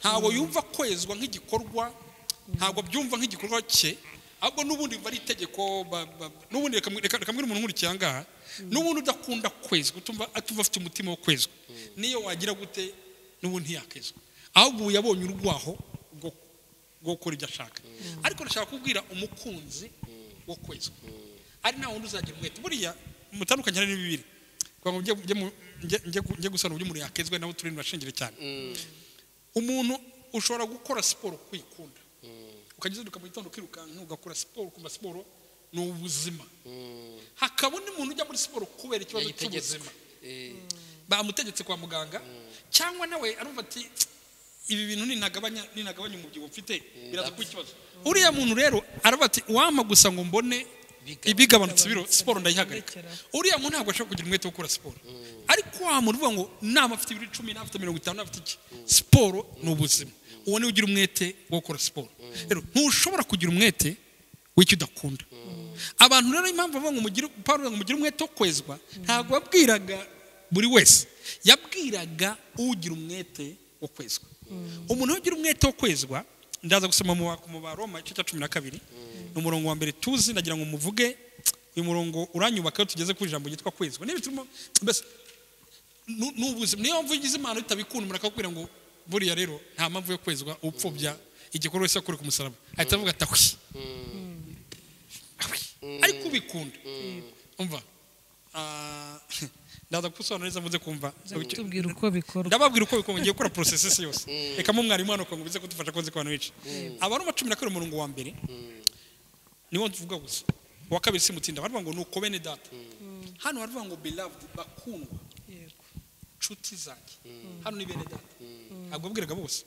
ntabwo yumva kwezwa nk'igikorwa ntabwo byumva nk'igikorwa cye ahubwo n'ubundi biba ari itegeko ba- ba- n'ubundi reka reka- reka mbwira umuntu nkurikiye aha ngaha n'ubundi udakunda kwezwa utumva atumva afite umutima wo kwezwa niyo wagira gute n'ubundi ntiyakwezwa ahubwo ubu yabonye urwaho rwo rwo gukora ibyo ashaka ariko ndashaka kubwira umukunzi wo kwezwa ari nta wundi uzagira umwete buriya mutandukanye hari n'ibibiri kugira ngo njye- njye mu- njye- njye gu- njye gusana uburyo umuntu yakezwe nabo turi ntibashingire cyane umuntu ushobora gukora siporo kwikunda ukajya uzinduka mu gitondo ukirukanka ugakora siporo ukumva siporo ni ubuzima hakaba undi muntu ujya muri siporo kubera ikibazo cy'ubuzima bamutegetse kwa muganga cyangwa nawe arumva ati "Tsk, ibi bintu ninagabanya ninagabanya umubyibuho mfite biraza kuba ikibazo uriya muntu rero aravuga ati wampa gusa ngo mbone ibigabanutse biro siporo ndayihagarika uriya muntu ntabwo ashobora kugira umwete wo gukora siporo ariko wa muntu uvuga ngo nama afite ibiro icumi naba afite mirongo itanu naba afite iki siporo ni ubuzima uwo niwe ugira umwete wo gukora siporo rero ntushobora kugira umwete w'icyo udakunda abantu rero impamvu bavuga ngo mugire Pawulo avuga ngo mugire umwete wo kwezwa ntabwo yabwiraga buri wese yabwiraga ugira umwete wo kwezwa umuntu ugira umwete wo kwezwa ndaza gusoma mu ba- mu baroma igice cya cumi na kabiri ni umurongo wa mbere tuzi ndagira ngo muvuge uyu murongo uranyubaka iyo tugeze ku ijambo ryitwa kwezwa niba turimo mbese nu- ni ubuzima niyo mpamvu ugize imana utabikunda umuntu akakubwira ngo buriya rero nta mpamvu yo kwezwa upfobya igikorwa cyose yakoreye ku musaraba ahita avuga ati ahwi ariko ubikunda umva Ah, ndaza kugusobanurira neza muze kumva tubwira uko bikorwa ndababwira uko bikorwa ngiye gukora porosesesi yose reka mu mwarimu hano ngo bize kudufasha koze ku bantu benshi abaroma cumi na kabiri umurongo wa mbere niwo tuvuga gusa uwa kabiri simutsinda baravuga ngo nuko bene data hano baravuga ngo beloved bakundwa Yego. nshuti zanjye hano ni bene data ntabwo abwiraga bose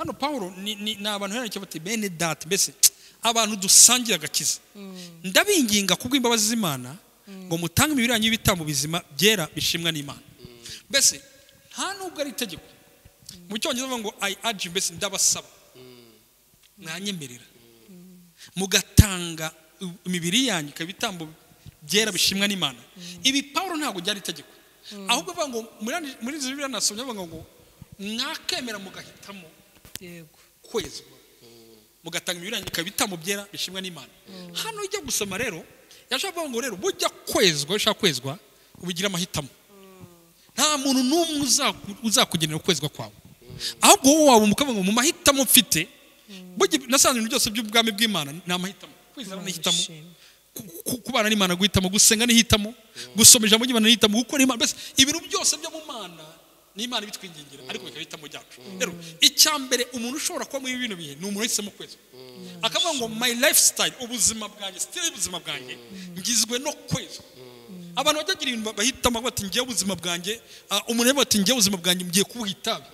hano pawulo ni ni- ni abantu hera bati bene data mbese abantu dusangira agakiza ndabinginga kubw'imbabazi z'imana ngo mutange imibiri yanyu y'ibitambo bizima byera bishimwa n'imana mbese nta nubwo ari itegeko mu cyongereza bavuga ngo ayi aji mbese ndabasaba mwanyemerera mugatanga imibiri yanyu ikaba ibitambo byera bishimwa n'imana ibi pawulo ntabwo byari itegeko ahubwo bavuga ngo muri- muri izi bibiri nasomye bavuga ngo mwakemera mugahitamo yego kwezwa mugatanga imibiri yanyu ikaba ibitambo byera bishimwa n'imana hano ujya gusoma rero yashobora kuvuga ngo rero bujya kwezwa iyo ushaka kwezwa ubigira amahitamo nta muntu n'umwe uzaku- uzakugenera ukwezwa kwawe ahubwo wowe wabumbuka ngo mu mahitamo mfite burya nasanze ibintu byose by'ubwami bw'imana ni amahitamo kwizera ni ihitamo Bishimye. ku- ku- kubana n'imana guhitamo gusenga n'ihitamo gusoma ijambo ry'imana n'ihitamo gukora imana mbese ibintu byose byo mu mana n'imana ibitwingingira ariko bikaba ihitamo ryacu rero icya mbere umuntu ushobora kuba muri bino bihe ni umuntu wahisemo kwezwa akavuga ngo my lifestyle ubuzima bwanjye sitiri y'ubuzima bwanjye ngizwe no kwezwa abantu bajya bagira ibintu bahitamo bati ngewe ubuzima bwanjye ah, umuntu yavuga ati ngewe ubuzima bwanjye ngiye kubuha itabi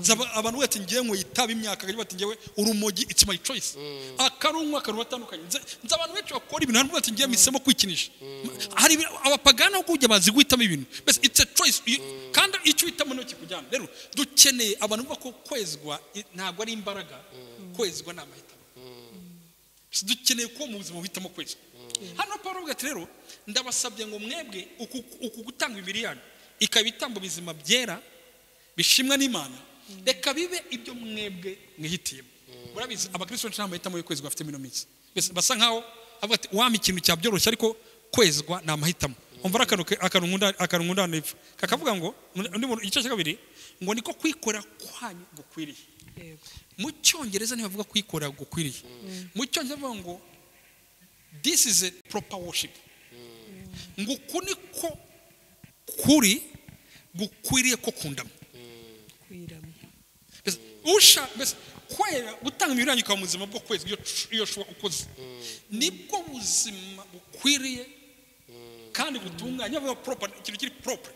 Zaba- abantu bati ngewe ngo yitaba imyaka kandi bati ngewe urumogi it's my choice akarunywa akantu atandukanye nze nzi abantu benshi bakora ibintu hano bati ngewe misemo kwikinisha hari ibi- abapagana kugira bazi guhitamo ibintu mbese it's a choice You- kandi icyo uhitamo niyo kikujyana rero dukeneye abantu bumva ko kwezwa i- ntabwo ari imbaraga kwezwa ni amahitamo Si dukeneye kuba mu buzima buhitamo kwezi hano paul avuga ati rero ndabasabye ngo mwebwe uku uku gutanga imibiri yanyu ikaba ibitambo bizima byera bishimwa n'imana reka bibe ibyo mwebwe mwihitiyemo murabizi abakristo benshi nta mahitamo yo kwezwa bafite muri ino minsi Mbese basa nkaho avuga ati wampa ikintu cyabyoroshye ariko kwezwa ni amahitamo umva rero akantu ke- akantu nkunda- akantu nkunda hano hepfo kakavuga ngo undi muntu igice cya kabiri ngo niko kwikorera kwanyu gukwiriye yego mu cyongereza ntibavuga kwikorera gukwiriye mu cyongereza bavuga ngo this is a proper worship ngo uku niko kuri gukwiriye ko kundama kwiramya Mbese usha mbese kwera gutanga imiberanyo ikaba mu buzima bwo kwezi iyo sh- iyo shuba ukoze nibwo buzima bukwiriye kandi butunganye avuga proper ikintu kiri proper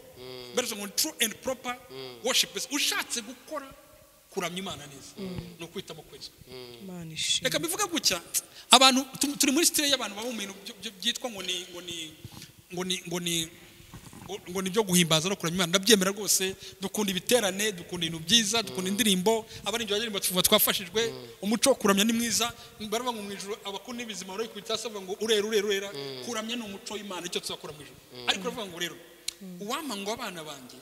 mbese ngo true and proper worship mbese ushatse gukora kuramya imana neza ni ukwitamo kwezi imana ishimwe reka mbivuge gutya abantu tu- turi muri sitire y'abantu baba mu bintu byo- byo- byitwa ngo ni ngo ni ngo ni ngo ni ngo- ngo ni ibyo guhimbaza no kuramya imana ndabyemera rwose dukunda ibiterane dukunda ibintu byiza dukunda indirimbo abaririmbyi baririmba tuvuga twafashijwe umuco wo kuramya ni mwiza baravuga ngo mu ijoro abakunda ibizima bari ku itasi bavuga ngo urera urera urera kuramya ni umuco w'imana icyo tuzakora mu ijoro ariko baravuga ngo rero uwampa ngo abana banjye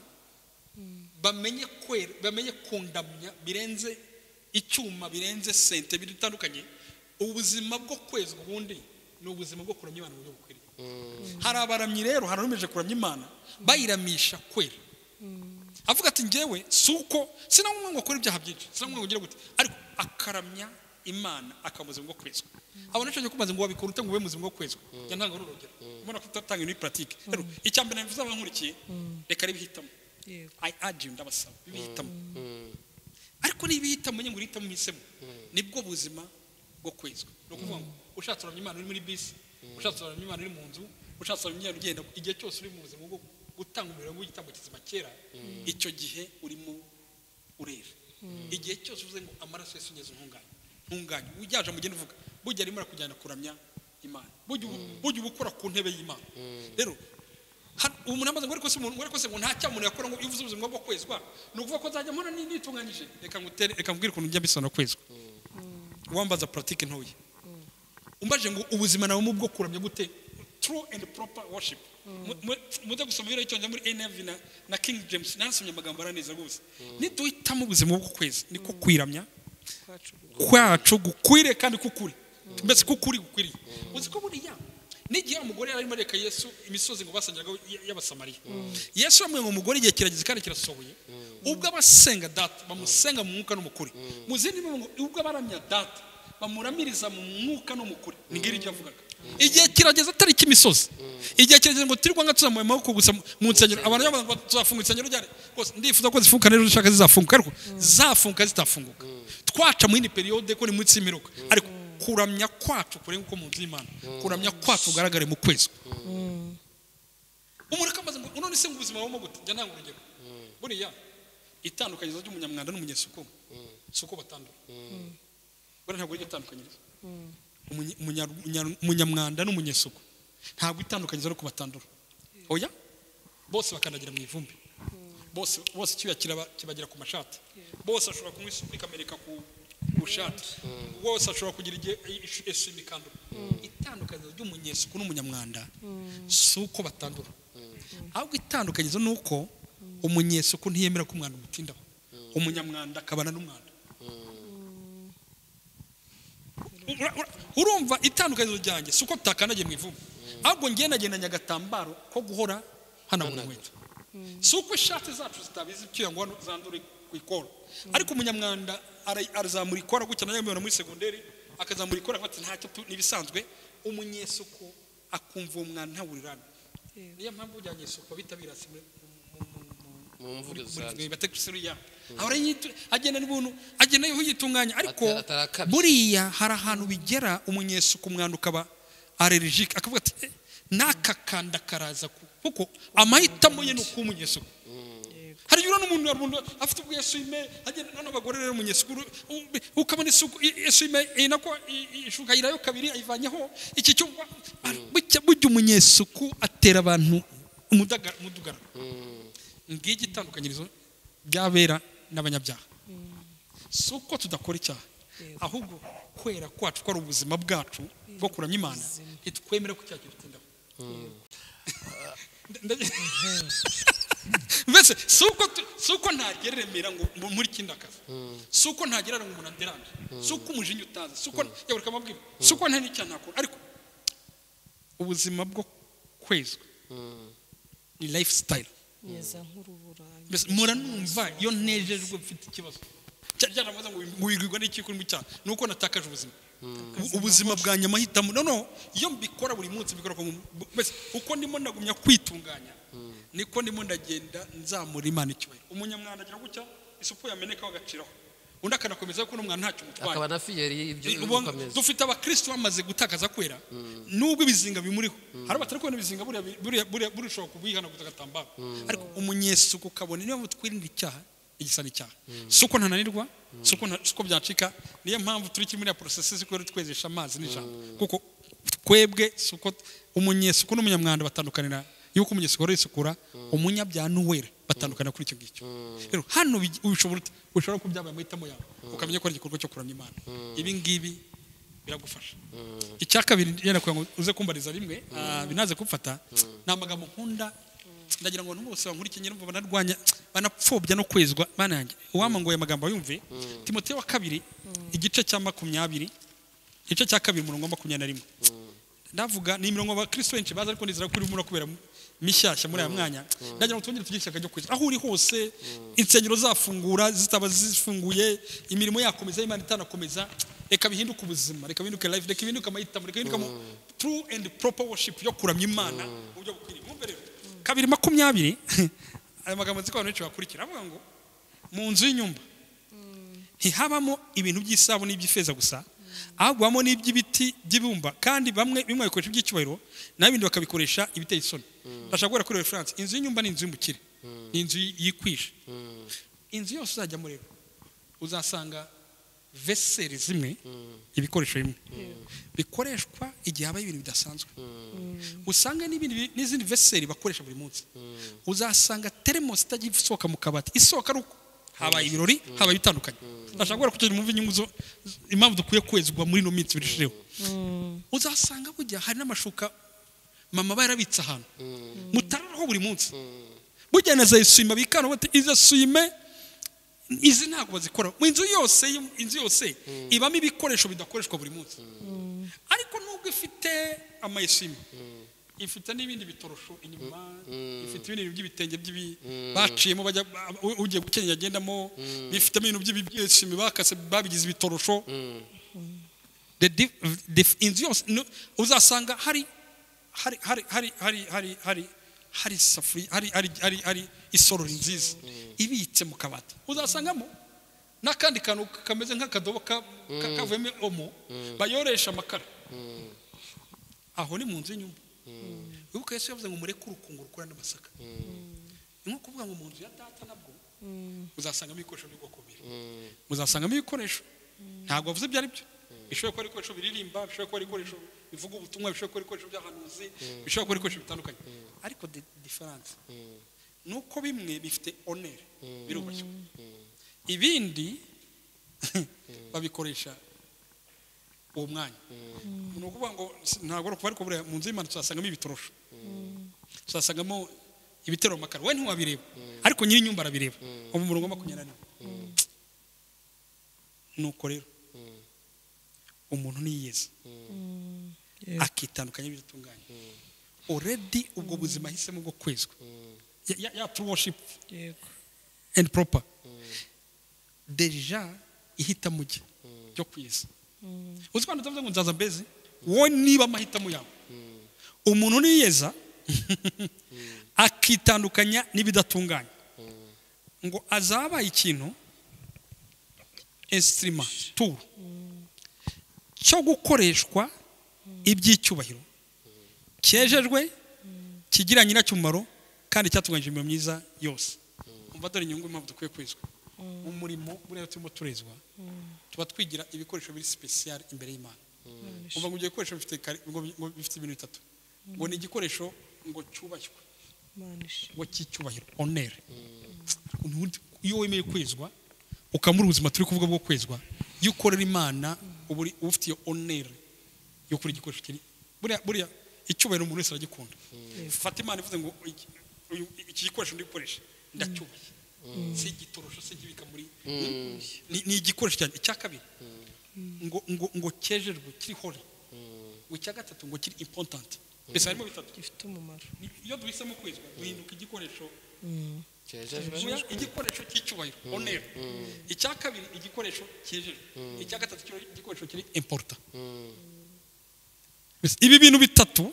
bamenye kwera bamenye kundamya birenze icyuma birenze sente bitandukanye ubuzima bwo kwezwa ubundi ni ubuzima bwo kuramya imana mu buryo bukwiriye hari abaramyi rero hari abemeje kuramya imana bayiramisha kwera avuga ati ngewe si uko sinamwe ngo akora ibyaha byinshi sinamwe ngo ugire gute ariko akaramya imana akaba ubuzima bwo kwezwa abona icyo kumaze ngo wabikora ute ngo ube muzima bwo kwezwa njya ntanga urugero ubona ko utatanga ibintu puratike rero icya mbere nabivuze abankurikiye reka ribihitamo yego I urge you ndabasaba ibihitamo ariko niba ihitamo nyine ngo uhitamo uhisemo nibwo buzima bwo kwezwa ni ukuvuga ngo ushatse uramya imana uri muri bisi ushatse uramya imana uri mu nzu ushatse uramya imana ugenda igihe cyose uri mu buzima bwo gutanga umuriro w'igitambo kizima kera icyo gihe urimo urera igihe cyose uvuze ngo amaraso yesu ngeze ntunganye ntunganye ujyaje mugende uvuga burya arimo arakujyana kuramya imana burya ubu- burya uba ukora ku ntebe y'imana rero Hano, ubu umuntu amaze ngo ariko se umuntu ariko se ngo nta cyamuntu yakora ngo iyo uvuze ubuzima bwo kwezwa ni ukuvuga ko nzajya mpora ni- nitunganyije reka ngutere reka nkubwire ukuntu njya mbisona kwezwa wambaza politiki ntoya umbaje ngo ubuzima nawe mu bwo kuramya gute true and proper worship Mu- mu- mujya gusoma ibiro cyongereza muri NIV na, na King James nasomye amagambo araneza rwose niduhitamo ubuzima bwo kweza niko kwiramya kwacu gukwiriye. kwacu gukwire kandi kukuri mbese kukuri gukwiriye uzi ko buriya n'igihe umugore yari arimo areka yesu imisozi ngo basangiraga y'abasamariya yesu yamubwiye ngo umugore igihe kirageze kandi kirasohoye ubwo abasenga data bamusenga mu mwuka n'umukuri mu zindi mvugo ngo ubwo abaramya data bamuramiriza mu mwuka n'umukuri ni ngiri ibyo yavugaga igihe kirageze atari ik'imisozi igihe kirageze ngo turirwa nka tuzamuye amaboko gusa mu nsengero abantu bavuga ngo tuzafunga insengero ryari rwose ndifuza ko zifunguka n'ejo zishaka zizafunguka ariko zafunguka zitafunguka twaca mu yindi periyode ko ni munsi y'imiruka ariko kuramya kwacu kurenga uko mu nzu y'imana kuramya kwacu kugaragare mu kwezi umuntu akamaze ngo none se ngo ubuzima bubamo gute njya ntanga urugero buriya itandukanyirizo ry'umunyamwanda n'umunyesukumu si uko batandura buriya ntabwo ari iryo tandukanyirizo Umunye- umunya- umunya- umunyamwanda n'umunyesuku ntabwo itandukanyirizo ari uko batandura oya bose bakandagira mu ivumbi bose bose icyuya kibagera ku mashati bose bashobora kunywa isupu ikamereka ku ku shati bose bashobora kugira igihe isu imikandura itandukaniro ry'umunyesuku n'umunyamwanda si uko batandura ahubwo itandukanyirizo ni uko umunyesuku ntiyemera ko umwanda umutindaho umunyamwanda akabana n'umwanda Ura- ura- urumva itandukaniro ryanjye si uko tutakandagiye mu ivubu ahubwo ngiye nagendanye agatambaro ko guhora hanagura inkweto si uko ishati zacu zitabizi icyuya ngo hano zandure ku ikora ariko umunyamwanda ara- arazamura ikora gutya nayo mubibona muri segonderi akazamura ikora nkati ntacyo tu- n'ibisanzwe umunyesuko akumva uwo mwanda ntawurirana niyo mpamvu ujya nyesuko bitabira si muri- mu- mu- mu- mu- mu mvugo zanjye muri batekusiriya ahora yitu- agenda n'ubuntu agenda yitunganya ariko Ata- atarakabya. buriya hari ahantu bigera umunyesuku umwanda ukaba arerejike akavuga ati "Eh, n'aka kanda karaza ku-" kuko amahitamo ye ni ukuba umunyesuku hari igihe urabona umuntu hari umuntu afite ubwo esuwime agenda noneho abagore rero umunyesuku uru- u- ukabona isuku i- esuwime iyi nako i- i- ishuka ayirayo kabiri ayivanyeho iki cyo bucya burya umunyesuku atera abantu umudaga- umudugararo ngiki itandukanyirizo ry'abera n'abanyabyaha si uko tudakora icyaha ahubwo kwera kwacu ko ari ubuzima bwacu bwo kuramya imana ntitwemere ko icyaha kidutindaho mbese si uko tu- si uko ntagereremera ngo mu- muri kindakazi si uko ntagerera ngo umuntu anderanje si uko umujinya utaza si uko yaburika amabwira si uko nta n'icyaha nakora ariko ubuzima bwo kwezwa ni lifestyle meza nk'urubura mbese muranumva iyo ntejejwe mfite ikibazo Cya- cyaravuze ngo wigirwa n'iki kuri mu cyaha ni uko natakaje ubuzima U- ubuzima bwanjye amahitamo noneho iyo mbikora buri munsi mbikora ko mu- bu- mbese uko ndimo ndagumya kwitunganya niko ndimo ndagenda nzamura imana icyubahiro umunyamwanda agira gutya isupu yamenekaho agaciraho undi akanakomeza kuko n'umwana ntacyo umutwaye akaba na fiyeri y'ibyo Ubwo bikomeza dufite abakristo bamaze gutakaza kwera nubwo ibizinga bimuriho hari abatari kubona ibizinga buriya bi- buriya buriya burishobora kubihanaguza agatambaro ariko umunyesuku kabone niyo mpamvu twirinda icyaha igisa n'icyaha si uko ntananirwa si uko nta- si uko byacika niyo mpamvu turi kiri muri ya porosesi kubera twezesha amazi n'ijambo kuko twebwe si uko umunyesuku n'umunyamwanda batandukanira yuko umunyesuku wari wisukura umunyabyaha n'uwera batandukana kuri icyo ngicyo rero hano bigi- ushobora ut- ushobora kubyabaye amahitamo yawe ukamenya ko ari igikorwa cyo kuramya imana ibi ngibi biragufasha icya kabiri yenda kugira ngo uze kumbariza rimwe ah, binaze kumfata ni amagambo nkunda ndagira ngo abantu bose bankurikire nyine bumva banarwanya banapfobya no kwezwa banange uwamanguye amagambo yumve timoteyo wa kabiri igice cya makumyabiri igice cya kabiri umurongo wa makumyabiri na rimwe ndavuga ni imirongo abakristo benshi bazi ariko nizera ko urimo kubera mishyashya muri aya mwanya ndagira ngo twongere tugire ishyaka ryo kwizera aho uri hose insengero zafungura zitaba zifunguye imirimo yakomeza imana itanakomeza reka bihinduke ubuzima reka bihinduke life reka bihinduke amahitamo reka bihinduke true and proper worship yo kuramya imana mu buryo bukwiriye mwumve rero kabiri makumyabiri aya magambo nzi ko abantu benshi bakurikira avuga ngo mu nzu y'inyumba ntihabamo ibintu by'isabune n'iby'ifeza gusa ahubwo habamo n'iby'ibiti by'ibumba kandi bamwe bimwe babikoresha iby'icyubahiro naho ibindi bakabikoresha ibiteye isoni ndashaka guhera kuri referanse inzu y'inyumba ni inzu y'umukire ni inzu yikwisha inzu yose uzajyamo rero uzasanga veseri zimwe ibikoresho bimwe bikoreshwa igihe habaye ibintu bidasanzwe usanga n'ibindi bi- n'izindi veseri bakoresha buri munsi uzasanga teremosi itajya isohoka mu kabati isohoka ari uko habaye ibirori habaye ibitandukanye ndashaka kubera kugira mwumve inyungu zo impamvu dukwiye kwezwa muri ino minsi birushijeho uzasanga bujya hari n'amashuka mama aba yarabitse ahantu mutararaho buri munsi bujya na za eswime bikana bati izo eswime izi ntabwo bazikora mu inzu yose inzu yose ibamo ibikoresho bidakoreshwa buri munsi ariko nubwo ifite amayesime ifite n'ibindi bitorosho inyuma ifite ibindi bintu by'ibitenge by'ibi- baciyemo bajya ba- u- ugiye gukenya agendamo bifitemo ibintu by'ibyesime bakase babigize ibitorosho The di- the- inzu yose no- uzasanga hari hari hari hari hari hari hari hari isafuriya hari hari hari hari isorori nziza ibitse mu kabati uzasangamo n'akandi kantu kameze nk'akadobo ka- ka- kavuyemo omo bayoresha amakara aho ni mu nzu y'inyumba wibuka yesu yavuze ngo mureke urukungu rukura n'amasaka ni nko kuvuga ngo mu nzu ya data nabwo uzasangamo ibikoresho by'ubwoko bubiri muzasangamo ibikoresho ntabwo bavuze ibyo ari byo bishobora kuba ari ibikoresho biririmba bishobora kuba ari ibikoresho bivuga ubutumwa bishobora kuba ari ibikoresho by'ahanuzi bishobora kuba ari ibikoresho bitandukanye ariko de- diferanse nuko bimwe bifite onere birubashywe ibindi babikoresha uwo mwanya ni ukuvuga ngo si- ntabwo ari ukuvuga ariko buriya mu nzu y'imana tuzasangamo ibitorosho tuzasangamo ibitero mu makaro we ntiwabireba ariko nyiri inyumba arabireba uwo mu murongo wa makumyabiri na rimwe nuko rero umuntu niyeza akitandukanya n'ibidatunganye already ubwo buzima ahisemo bwo kwezwa Ya- ya- ya true worship yego and proper deja ihitamo rye ryo kweza uzi ko abantu batavuze ngo nzaza mbeze wowe niba amahitamo yawe umuntu niyeza akitandukanya n'ibidatunganye ngo azabaye ikintu esitirima turu cyo gukoreshwa iby'icyubahiro cyejejwe kigira nyiracyo umumaro kandi cyatunganyije imirimo myiza yose umva dore inyungu impamvu dukwiye kwezwa mu murimo buriya turimo turezwa tuba twigira ibikoresho biri sipesiyare imbere y'imana umva ngo ibyo bikoresho bifite kare- ngo bi- ngo bifite ibintu bitatu ngo ni igikoresho ngo cyubashywe Imana ishimwe. ngo cy'icyubahiro onere Ubundi iyo wemeye kwezwa ukamura ubuzima turi kuvuga bwo kwezwa iyo ukorera imana uba uri- uba ufite iyo onere yo kuri igikoresho kiri buriya buriya icyubahiro umuntu wese aragikunda fata imana ivuze ngo iki- uyu- iki gikoresho ndi gukoresha ndacyubaye si igitorosho si igibika muri ni ni igikoresho cyane icya kabiri ngo ngo ngo cyejejwe kiri hore ngo icya gatatu ngo kiri important mbese harimo bitatu gifite umumaro Ni- iyo duhisemo kwezwa duhinduka igikoresho cyejejwe Vuya igikoresho cy'icyubahiro onera icya kabiri igikoresho cyijejwe icya gatatu kiri igikoresho kiri importa Mbese ibi bintu bitatu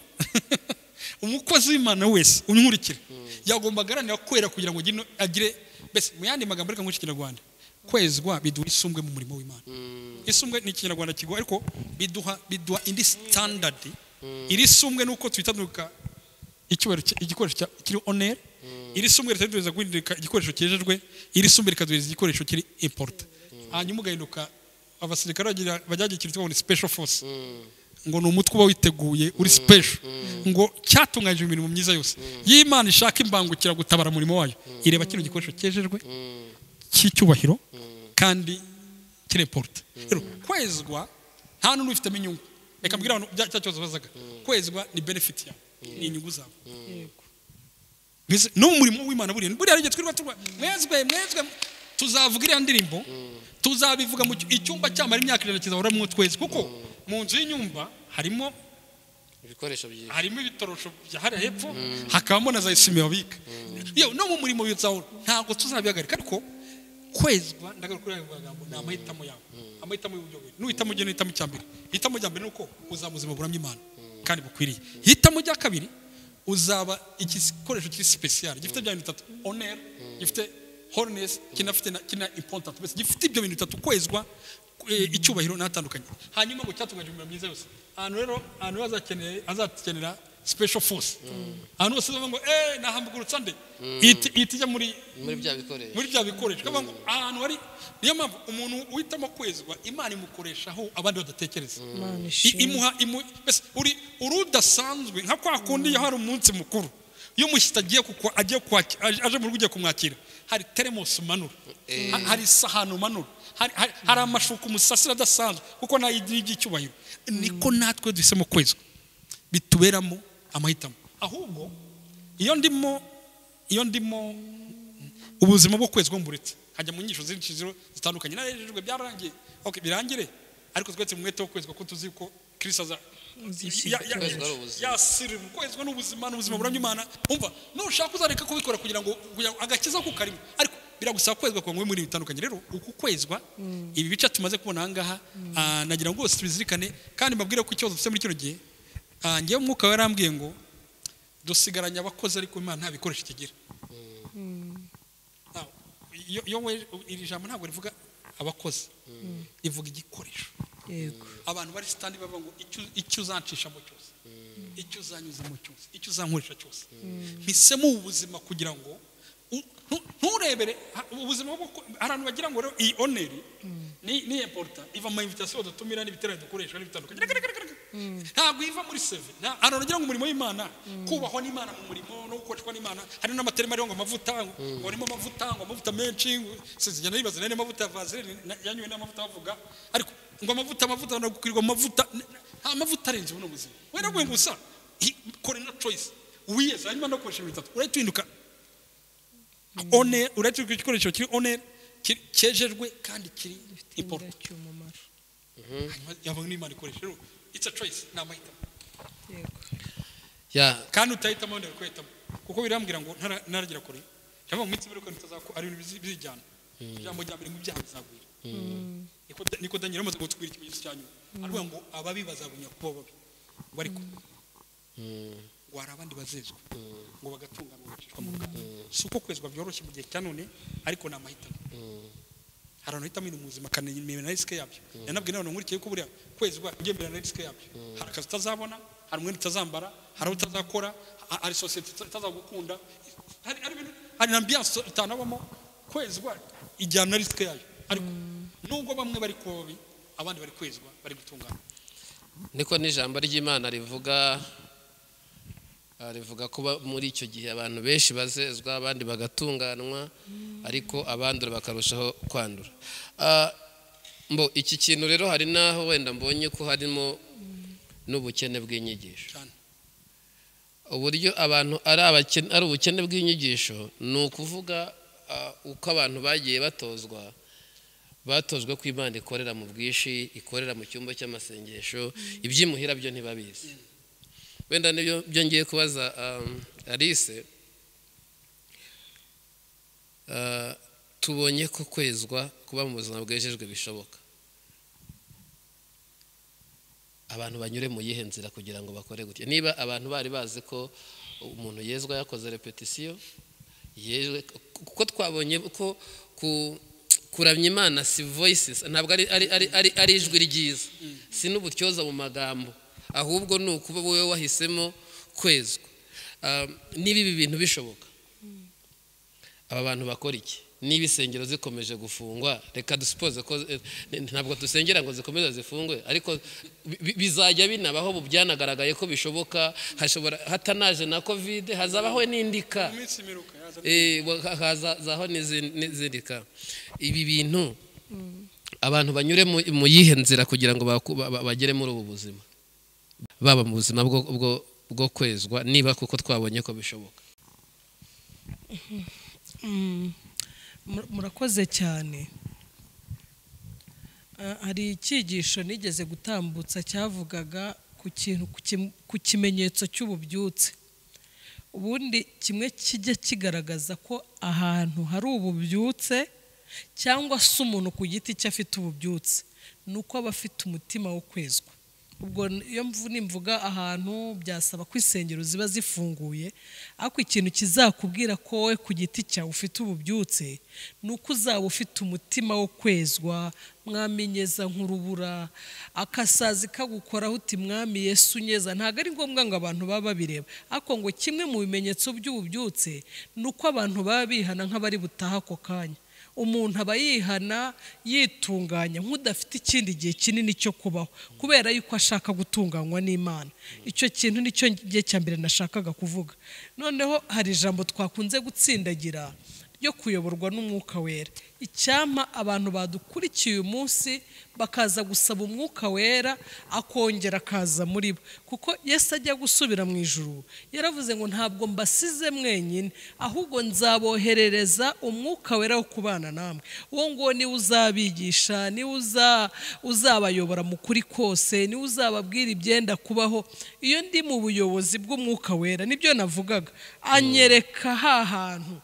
umukozi w'imana wese unkurikira yagomba agaharanira kwera kugira ngo agire agire mbese mu yandi magambo ariko nk'iki kinyarwanda kwezwa biduha isumbwe mu murimo w'imana isumbwe ni ikinyarwanda kigoye ariko biduha biduha indi standard iri sumbwe nuko twitanduka icyubahiro cya- igikoresho cya- kiri onere iri sumbwe leta riduhereza guhinduka igikoresho cyejejwe iri sumbwe rikaduhereza igikoresho kiri importa hanyuma ugahinduka abasirikare bagira- bajyagira ikintu twabona special force ngo ni umutwe uba witeguye uri special ngo cyatunganyije imirimo myiza yose y'imana ishaka imbangukira gutabara umurimo wayo ireba kino gikoresho cyejejwe cy'icyubahiro kandi kireporute rero kwezwa nta n'undi ubifitemo inyungu reka mbwira abantu bya cya kibazo bazaga kwezwa ni benefit yawe ni inyungu zawe yego Mbese no mu murimo w'imana buriya buriya igihe twirirwa turwa mwezwe mwezwe tuzavuga iriya ndirimbo tuzabivuga mu cy- icyumba cyamara imyaka ijana kizahoramwo twezi kuko mu nzu y'inyumba harimo ibikoresho byinshi harimo ibitorosho bya hariya hepfo hakabamo na za esime babika yewe no mu murimo bizahora ntabwo tuzabihagarika ariko kwezwa ndagaruka kuri ayo magambo ni amahitamo yawe amahitamo y'uburyo bubiri nuhitamo ugena uhitamo icya mbere hitamo rya mbere ni uko uzaba ubuzima buramya imana kandi bukwiriye hitamo rya kabiri uzaba igikoresho kiri sipesiyare gifite bya bintu bitatu onere gifite horinesi kinafite na kina impotanti mbese gifite ibyo bintu bitatu kwezwa eh, icyubahiro n'atandukanye hanyuma ngo cyatunganyije imirimo myiza yose ahantu rero ahantu rero azakeneye azakenera special force ahantu hose uzavuga ngo eh nahambugurutsa nde ihita ihita ijya muri muri bya bikoresho muri bya bikoresho Kuvuga ngo ahantu hari niyo mpamvu umuntu uhitamo kwezwa imana imukoreshaho abandi badatekereza Imana I- ishimwe. imuha imu- mbese uri uri udasanzwe nka kwa kundi iyo hari umunsi mukuru iyo umushyitsi agiye kukwa- agiye kwaki- aje aje mu rugo ugiye kumwakira hari teremosi umanura Ha- hari isahani umanura hari- hari- hari amashuka umusasira adasanzwe kuko nayo igira iby'icyubahiro niko natwe duhisemo kwezwa bituberamo amahitamo ahubwo iyo ndimo iyo ndimo ubuzima bwo kwezwa mburetse hajya mu nyigisho zinshi ziro- zitandukanye narejejwe byararangiye okay birangire ariko twese mu mwete wo kwezwa ko tuzi ko kirisa aza ya- ya- Kwezwa ari ubuzima. yasirira kwezwa n'ubuzima n'ubuzima buramya imana umva nushaka uzareka kubikora kugira ngo kugira ngo agakiza ko karimo ariko biragusaba kwezwa kugira ngo ube muri ibi bitandukanye rero uku kwezwa ibi bice tumaze kubona aha ngaha ah, nagira ngo bose tubizirikane kandi mbabwire ko ikibazo dufite muri kino gihe ah, njyewe umwuka warambwiye ngo dusigaranye abakozi ariko imana nta bikoresho kigira Nta- iyo- iyo we- iri jambo ntabwo rivuga abakozi rivuga igikoresho yego abantu bari sitandi bavuga ngo icyo- icyo uzancishamo cyose icyo uzanyuzamo cyose icyo uzankoresha cyose mpisemo ubu buzima kugira ngo u- ntu- nturebere ha- ubu buzima bwo ku- hari abantu bagira ngo rero iyi oneri ni ni importa iva mu ma invitation dutumira n'ibiterane dukoresha n'ibitandukanye Reka, reka, reka, reka. ntabwo iva muri seve nta- hano nagira ngo umurimo w'imana kubahwa n'imana mu murimo no gukoreshwa n'imana hari n'amaterima ariho ngo amavuta ngo ngo harimo amavuta ngo amavuta menshi sinzigenda nibaza nari amavuta ya vaseline na- yanywe n'amavuta bavuga ariko ngo amavuta amavuta no gukwirwa mu mavuta n- n- nta mavuta arenze buno buzima wenda gwe gusa hi- kora ino choice wiyeze hanyuma no gukoresha ibintu bitatu urahita uhinduka onera uretse ko igikoresho kiri onera cyejejwe kandi kiri ipoto cy'umumaro hanyuma yabona n'imana ikoresha rero it's a choice ni amahitamo yego Ya, kandi utahitamo wenda kwihitamo kuko birambwira ngo ntara- ntaragira kure cyangwa mu minsi mbere kandi utazakora ari ibintu bizi- bizijyana ijambo rya mbere ngo ibyaha bizagwira niko da- niko daniel amaze gutwira ikimenyetso cya nyuma aravuga ngo ababi bazabunya kuba babi ngo ariko ngo hari abandi bazezwa ngo bagatungana bagacishwa mu rugamba si uko kwezwa byoroshye mu gihe cya none ariko ni amahitamo hari abantu hitamo ibintu mu buzima akanayemera na risike yabyo yanabwiye n'abantu nkurikiye ko buriya kwezwa ugendera na risike yabyo hari akazi utazabona hari umwenda utazambara hari abo utazakora ha- hari sosiyete ita- itazagukunda hari hari ibintu hari na ambiyanse utanabamo kwezwa ijyana na risike yayo ariko nubwo bamwe bari kuba babi abandi bari kwezwa bari gutungana niko n'ijambo ry'imana rivuga ah, rivuga ko ba- muri icyo gihe abantu benshi bazezwa abandi bagatunganwa ariko abandura bakarushaho kwandura Ah, mbo iki kintu rero hari n'aho wenda mbonye ko harimo n'ubukene bw'inyigisho cyane uburyo abantu ari abakene ari ubukene bw'inyigisho ni ukuvuga ah, uko abantu bagiye batozwa batozwa ko imana ikorera mu bwinshi ikorera mu cyumba cy'amasengesho iby'imuhira byo ntibabizi wenda nibyo byo ngiye kubaza um, alice Ah, tubonye ko kwezwa kuba mu buzima bwejejwe bishoboka abantu banyure mu yihe nzira kugira ngo bakore gutya niba abantu bari bazi ko umuntu yezwa yakoze repetisiyo yejwe kuko twabonye ko ku kuramya imana si voices ntabwo ari, ari, ari, ari, ari ijwi ryiza si n'ubutyoza mu magambo ahubwo ni ukuba wowe wahisemo kwezwa Ah, niba ibi bintu bishoboka aba bantu bakora iki niba insengero zikomeje gufungwa reka dusipoze ko eh, ntabwo dusengera ngo zikomeze zifungwe ariko bi- bi- bizajya binabaho ubu byanagaragaye ko bishoboka hashobora hatanaje na kovide hazabaho n'indika mu minsi miruka yaza Eh, wa- ha- hazazaho n'izindi- n'izindika ibi bintu abantu banyure mu- mu yihe nzira kugira ngo baku- ba- ba- bagere muri ubu buzima baba mu buzima bwo- bwo- bwo kwezwa niba kuko twabonye ko bishoboka Mm, mur- murakoze cyane Ah, hari icyigisho nigeze gutambutsa cyavugaga ku kintu ku kim- ku kimenyetso cy'ububyutse ubundi kimwe kijya kigaragaza ko ahantu hari ububyutse cyangwa se umuntu ku giti cye afite ububyutse ni uko aba afite umutima wo kwezwa ubwo iyo mvu- nimvuga ahantu byasaba ko insengero ziba zifunguye ariko ikintu kizakubwira ko wowe ku giti cyawe ufite ububyutse ni uko uzaba ufite umutima wo kwezwa mwamenyeza nk'urubura akasazi kagukoraho uti mwami yesu unyeza ntabwo ari ngombwa ngo abantu baba babireba ariko ngo kimwe mu bimenyetso by'ububyutse ni uko abantu baba bihana nk'abari butaha ako kanya umuntu aba yihana yitunganya nk'udafite ikindi gihe kinini cyo kubaho kubera yuko ashaka gutunganywa n'imana icyo kintu nicyo gihe cya mbere nashakaga kuvuga noneho hari ijambo twakunze gutsindagira ryo kuyoborwa n'umwuka wera icyampa abantu badukurikiye uyu munsi bakaza gusaba umwuka wera akongera akaza muri bo kuko yesu ajya gusubira mu ijuru yaravuze ngo ntabwo mbasize mwenyine ahubwo nzaboherereza umwuka wera wo kubana namwe uwo nguwo niwe uzabigisha niwe uza- uzabayobora mu kuri kose niwe uzababwira ibyenda kubaho iyo ndi mu buyobozi bw'umwuka wera nibyo navugaga anyereka ha hantu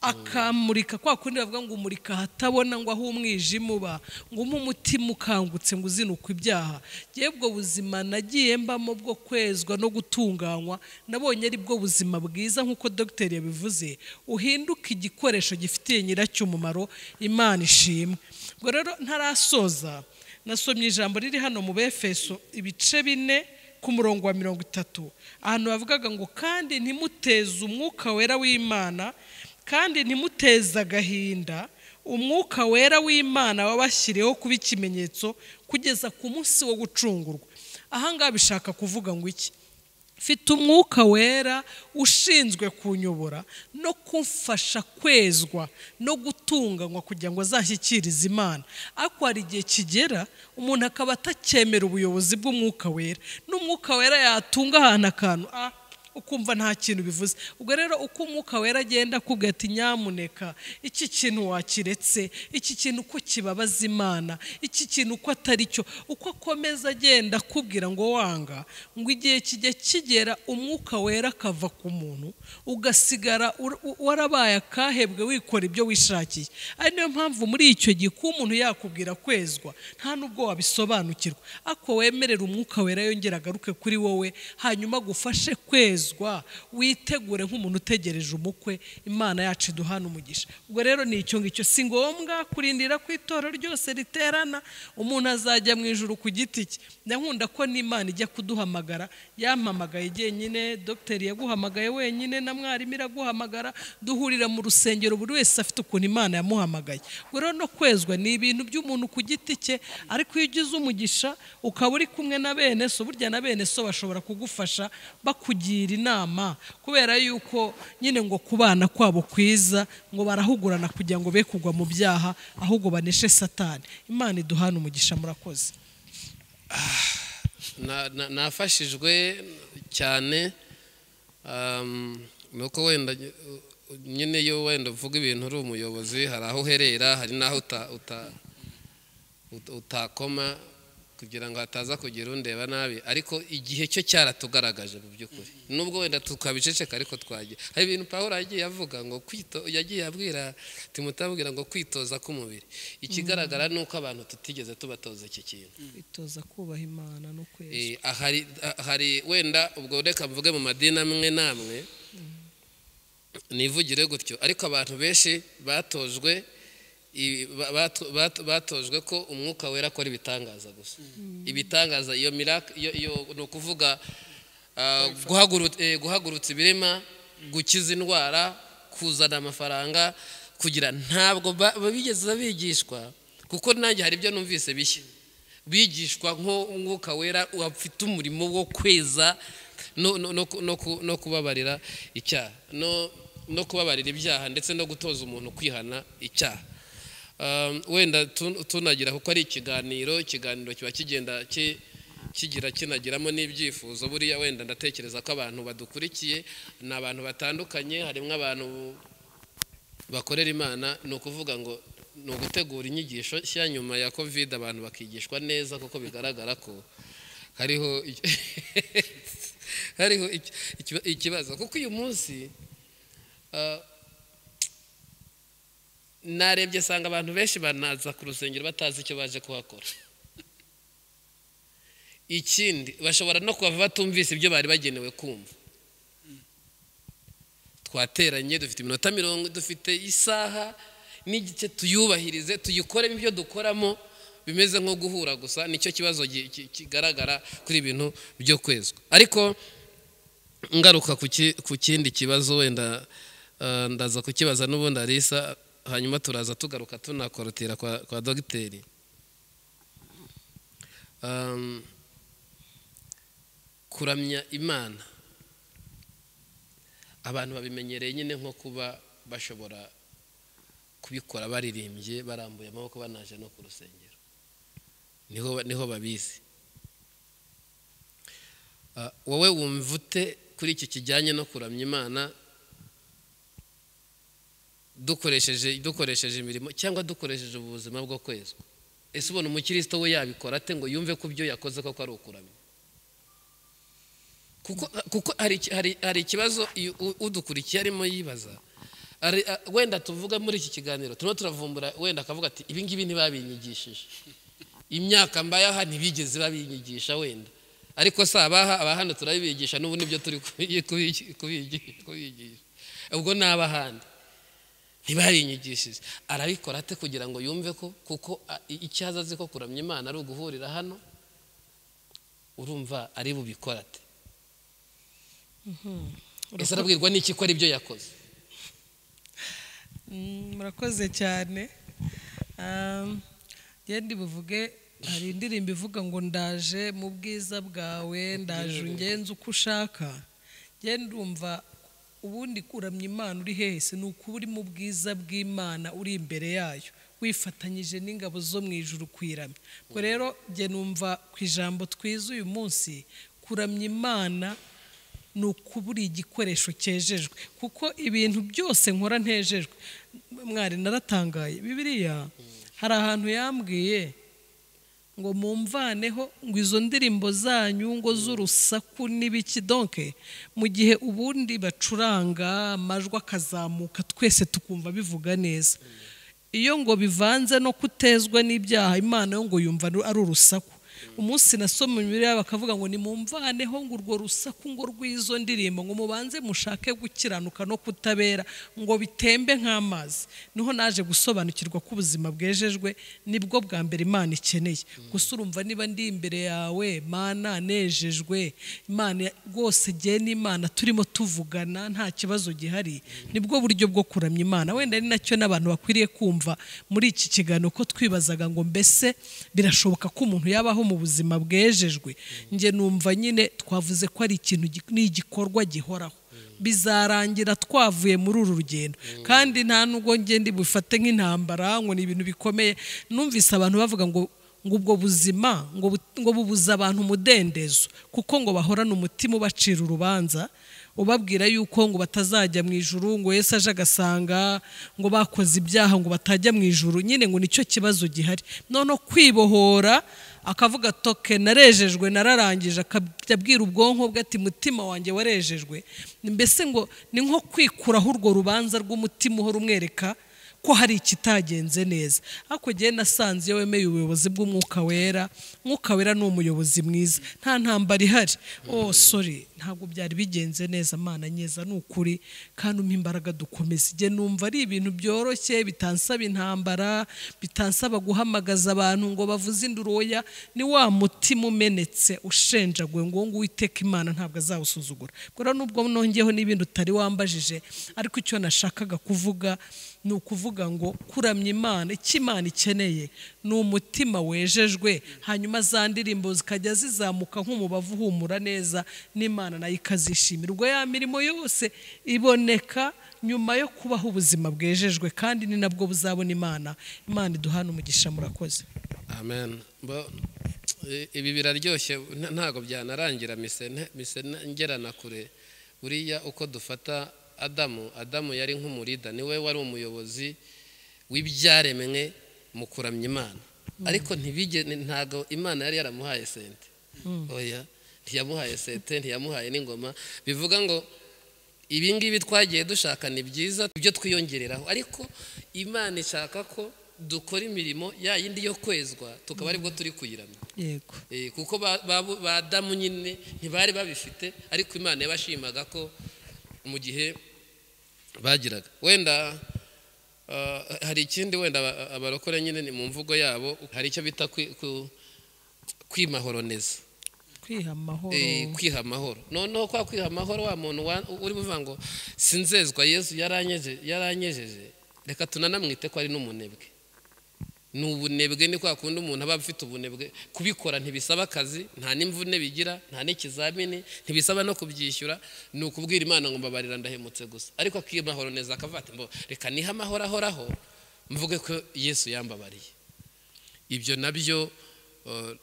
akamurika kwa kundi bavuga ngo umurika ahatabona ngo aho umwijima uba ngo umpe umutima ukangutse ngo uzinuka ibyaha yewe ubwo buzima nagiye mbamo bwo kwezwa no gutunganywa nabonye ari bwo buzima bwiza nk'uko dogiteri yabivuze uhinduka igikoresho gifitiye nyiracyo umumaro imana ishimwe ubwo rero ntarasoza nasomye ijambo riri hano mu befeso ibice bine ku murongo wa mirongo itatu ahantu bavugaga ngo kandi ntimuteze umwuka wera w'imana kandi ntimuteze agahinda umwuka wera w'imana wabashyiriyeho kuba ikimenyetso kugeza ku munsi wo gucungurwa ahangaha bishaka kuvuga ngo iki mfite umwuka wera ushinzwe kunyobora no kumfasha kwezwa no gutunganywa kugira ngo azashyikirize imana ariko hari igihe kigera umuntu akaba atacyemera ubuyobozi bw'umwuka wera n'umwuka wera yatunga ahantu akantu ah, ukumva nta kintu bivuze ubwo rero uko umwuka wera agenda akubwira ati nyamuneka iki kintu wakiretse iki kintu uko kibabaza imana iki kintu uko atari cyo uko akomeza agenda akubwira ngo wanga ngo igihe kijya kigera umwuka wera akava ku muntu ugasigara ur- u- warabaye akahebwe wikora ibyo wishakiye ari niyo mpamvu muri icyo gihe kuba umuntu yakubwira kwezwa nta nubwo wabisobanukirwa ariko wemerera umwuka wera yongera agaruke kuri wowe hanyuma agufashe kwezwa witegure nk'umuntu utegereje umukwe imana yacu iduhana umugisha ubwo rero ni icyo ngicyo si ngombwa kurindira ku itora ryose riterana umuntu azajya mu ijuru ku giti cye ndankunda ko n'imana ijya kuduhamagara yampamagaye jyenyine dogiteri yaguhamagaye wenyine na mwarimu iraguhamagara duhurira mu rusengero buri wese afite ukuntu imana yamuhamagaye ubwo rero no kwezwa ni ibintu by'umuntu ku giti cye ariko iyo ugize umugisha ukaba uri kumwe na bene so burya na bene so bashobora kugufasha bakugira inama kubera yuko nyine ngo kubana kwabo kwiza ngo barahugurana kugira ngo be kugwa mu byaha ahubwo baneshe satani imana iduhana umugisha murakoze Na- na- nafashijwe cyane um, ni uko wenda uh, nyine iyo wenda uvuga ibintu uri umuyobozi hari aho uherera hari n'aho uta- uta- ut- utakoma kugira ngo hataza kugira undeba nabi ariko igihe cyo cyaratugaragaje mu by'ukuri nubwo wenda tukabiceceka ariko twagiye hari ibintu pawulo yagiye avuga ngo kwito yagiye abwira timutabwira ngo kwitoza k'umubiri ikigaragara ni uko abantu tutigeze tubatoza iki kintu itoza kubaha imana no kweza Eh, hari ah, hari wenda ubwo reka mvuge mu madini amwe n'amwe nivugire gutyo ariko abantu benshi batojwe i- ba- bato- bato- batojwe ko umwuka wera akora ibitangaza gusa ibitangaza iyo miraka iyo iyo- ni ukuvuga ah, guhagurut- eh, guhagurutsa ibirema gukiza indwara kuzana amafaranga kugira ntabwo ba- ba- bigeze bigishwa kuko nanjye hari ibyo numvise bishya bigishwa nk'umwuka wera afite umurimo wo kweza no- no- no ku- no ku- no kubabarira icyaha no- no kubabarira ibyaha ndetse no gutoza umuntu kwihana icyaha Um, wenda tun- tunagira kuko ari ikiganiro ikiganiro kiba kigenda ki- kigira kinagiramo n'ibyifuzo buriya wenda ndatekereza ko abantu badukurikiye ni abantu batandukanye harimo abantu bakorera imana ni ukuvuga ngo ni ugutegura inyigisho nshya nyuma ya kovide abantu bakigishwa neza kuko bigaragara ko hariho icyo- hariho icyo- ikiba- ikibazo kuko uyu munsi ah, narebye asanga abantu benshi banaza ku rusengero batazi icyo baje kuhakora ikindi bashobora no kuhava batumvise ibyo bari bagenewe kumva twateranye dufite iminota mirongo dufite isaha n'igice tuyubahirize tuyikoremo ibyo dukoramo bimeze nko guhura gusa nicyo kibazo gi- ki- kigaragara kuri ibintu byo kwezwa ariko ngaruka ku ki- ku kindi kibazo wenda eh, ndaza kukibaza n'ubundi arisa hanyuma turaza tugaruka tunakorotira kwa kwa dogiteri Um, kuramya imana abantu babimenyereye nyine nko kuba bashobora kubikora baririmbye barambuye amaboko banaje no ku rusengero niho niho babizi Ah, wowe wumva ute kuri iki kijyanye no kuramya imana dukoresheje dukoresheje imirimo cyangwa dukoresheje ubu buzima bwo kwezwa ese ubona umukristo we yabikora ate ngo yumve ko ibyo yakoze koko ari ukuramya kuko kuko hari iki- hari- hari ikibazo iyo u- udukurikiye arimo yibaza Hari, ah, wenda tuvuga muri iki kiganiro turimo turavumbura wenda akavuga ati ibi ngibi ntibabinyigishije imyaka mbayaha ntibigeze babinyigisha wenda ariko si abaha abahano turabibigisha n'ubu nibyo turi kubi- kubi- kubi- kubigisha ubwo ni abahandi ntibabinyigishije arabikora ate kugira ngo yumve ko kuko ah, i- icyaza azi ko kuramya imana ari uguhurira hano urumva ari bubikora ate ese arabwirwa n'iki ko ari ibyo yakoze Mm, murakoze cyane Um, ngende buvuge hari indirimbo ivuga ngo ndaje mu bwiza bwawe ndaje ungenze uko ushaka njye ndumva ubundi kuramya imana uri hese ni ukuba uri mu bwiza bw'imana uri imbere yayo wifatanyije n'ingabo zo mu ijuru kuyiramya ubwo rero njye numva ku ijambo twiza uyu munsi kuramya imana ni ukubura igikoresho cyejejwe kuko ibintu byose nkora ntejejwe mwari naratangaye bibiriya hari ahantu yambwiye ngo mumvaneho ngo izo ndirimbo zanyu ngo z'urusaku n'ibiki donke mu gihe ubundi bacuranga amajwi akazamuka twese tukumva bivuga neza iyo ngo bivanze no kutezwa n'ibyaha imana yo ngo yumva ari urusaku umunsi nasoma imibiri bakavuga ngo nimumvaneho ngo urwo rusaku ngo rw'izo ndirimbo ngo mubanze mushake gukiranuka no kutabera ngo bitembe nk'amazi niho naje gusobanukirwa ko ubuzima bwejejwe nibwo bwa mbere imana ikeneye gusa urumva niba ndi imbere yawe mana nejejwe imana rwose jye n'imana turimo tuvugana nta kibazo gihari nibwo buryo bwo kuramya imana wenda ari nacyo n'abantu bakwiriye kumva muri iki kiganiro ko twibazaga ngo mbese birashoboka ko umuntu yabaho mu buzima bwejejwe njye numva nyine twavuze ko ari ikintu gi- ni igikorwa gihoraho bizarangira twavuye muri uru rugendo kandi nta nubwo njye ndi bufate nk'intambara ngo ni ibintu bikomeye numvise abantu bavuga ngo ngo ubwo buzima ngo bu- ngo bubuza abantu umudendezo kuko ngo bahorana umutima ubacira urubanza ubabwira yuko ngo batazajya mu ijuru ngo Yesu aje agasanga ngo bakoze ibyaha ngo batajya mu ijuru nyine ngo nicyo kibazo gihari none kwibohora akavuga toke narejejwe nararangije akajya abwira ubwonko bwe ati mutima wanjye warejejwe mbese ngo ni nko kwikuraho urwo rubanza rw'umutima uhora umwereka ko hari ikitagenze neza ariko njyewe nasanze iyo wemeye ubuyobozi bw'umwuka wera umwuka wera ni umuyobozi mwiza nta ntambara ihari oh sorry ntabwo byari bigenze neza mana nyeza ni ukuri kandi umpa imbaraga dukomeza igihe numva ari ibintu byoroshye bitansaba intambara bitansaba guhamagaza abantu ngo bavuze induru oya ni wa mutima umenetse ushenjaguwe ngo ngo uwiteka imana ntabwo azawusuzugura ubwo rero nubwo nongeyeho n'ibindi utari wambajije ariko icyo nashakaga kuvuga ni ukuvuga ngo kuramya imana icyo imana ikeneye ni umutima wejejwe hanyuma za ndirimbo zikajya zizamuka nk'umubavu uhumura neza n'imana nayo ikazishimira ubwo ya mirimo yose iboneka nyuma yo kubaho ubuzima bwejejwe kandi ni nabwo buzabona imana imana iduhana umugisha murakoze amen Bo- i- ibi biraryoshye nta- ntabwo byanarangira mise nte- mise nte- ngera na kure buriya uko dufata adamu adamu yari nk'umurida niwe wari umuyobozi w'ibyaremwe mu kuramya imana ariko ntibige ntabwo imana yari yaramuhaye sente oya ntiyamuhaye sente ntiyamuhaye n'ingoma bivuga ngo ibi ngibi twagiye dushaka ni byiza ibyo twiyongereraho ariko imana ishaka ko dukora imirimo ya yindi yo kwezwa tukaba aribwo turi kuyiramya yego Eh, kuko ba- ba- ba damu nyine ntibari babifite ariko imana yabashimaga ko mu gihe bagiraga wenda ah, hari ikindi wenda aba- abarokore nyine ni mu mvugo yabo hari icyo bita kwi- ku- kwimahoroneza kwiha amahoro Eh, kwiha amahoro noneho kwa kwiha amahoro wa muntu wa- uri kuvuga ngo sinzezwa yesu yaranyeje- yaranyejeje reka tunanamwite ko ari n'umunebwe ni ubunebwe ni kwa kundi umuntu aba afite ubunebwe kubikora ntibisaba akazi nta n'imvune bigira nta n'ikizamini ntibisaba no kubyishyura ni ukubwira imana ngo mbabarira ndahemutse gusa ariko akimahoro neza akavuga ati mbo reka nihe amahoro ahoraho mvuge ko yesu yambabariye ibyo nabyo eh,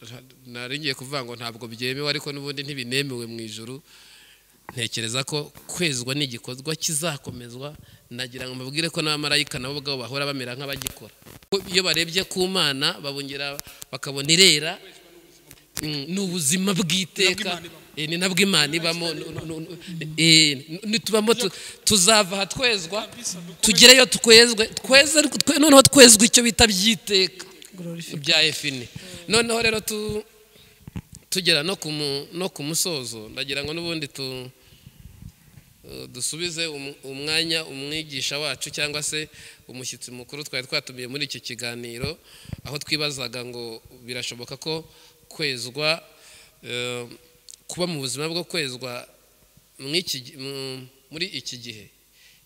nari ngiye kuvuga ngo ntabwo byemewe ariko n'ubundi ntibinemewe mu ijuru ntekereza ko kwezwa ni igikorwa kizakomezwa nagira ngo mbabwire ko n'abamarayika nabo ubwabo bahora bamera nk'abagikora Ko iyo barebye ku mana babongera bakabona irera Mm, ni ubuzima bw'iteka Ni nabwo Imana ibamo. Eh, ni nabwo imana ibamo Nu- nu- nu- eh, nitubamo tu- tuzava aha twezwa tugereyo twezwe tweze ariko twe- noneho twezwa icyo bita by'iteka glorified. bya efini noneho rero tu tugera no ku mu- no ku musozo ndagira ngo n'ubundi tu eh, dusubize um- umwanya umwigisha wacu cyangwa se umushyitsi mukuru twari twatumiye muri iki kiganiro aho twibazaga ngo birashoboka ko kwezwa eh, kuba mu buzima bwo kwezwa mu iki gi- mu- muri iki gihe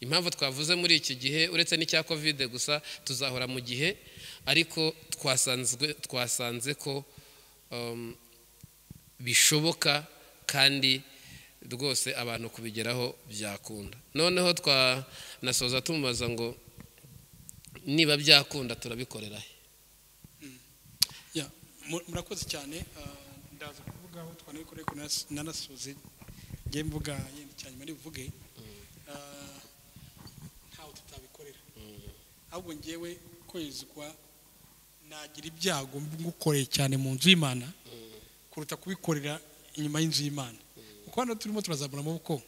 impamvu twavuze muri iki gihe uretse n'icya kovide gusa tuzahora mu gihe ariko twasanzwe twasanze ko um, bishoboka kandi rwose abantu kubigeraho byakunda noneho twanasoza tumubaza ngo niba byakunda turabikorera he Ya, mu- murakoze cyane ah, ndaza kuvuga aho twanabikoreye ko nanas- nanasuze njye mvuga yenda cyane mari buvuge Ah, ntawe tutabikorera ahubwo ngewe kwezwa nagira ibyago ngukoreye cyane mu nzu y'imana kuruta kubikorera inyuma y'inzu y'imana kuko hano turimo turazamura amaboko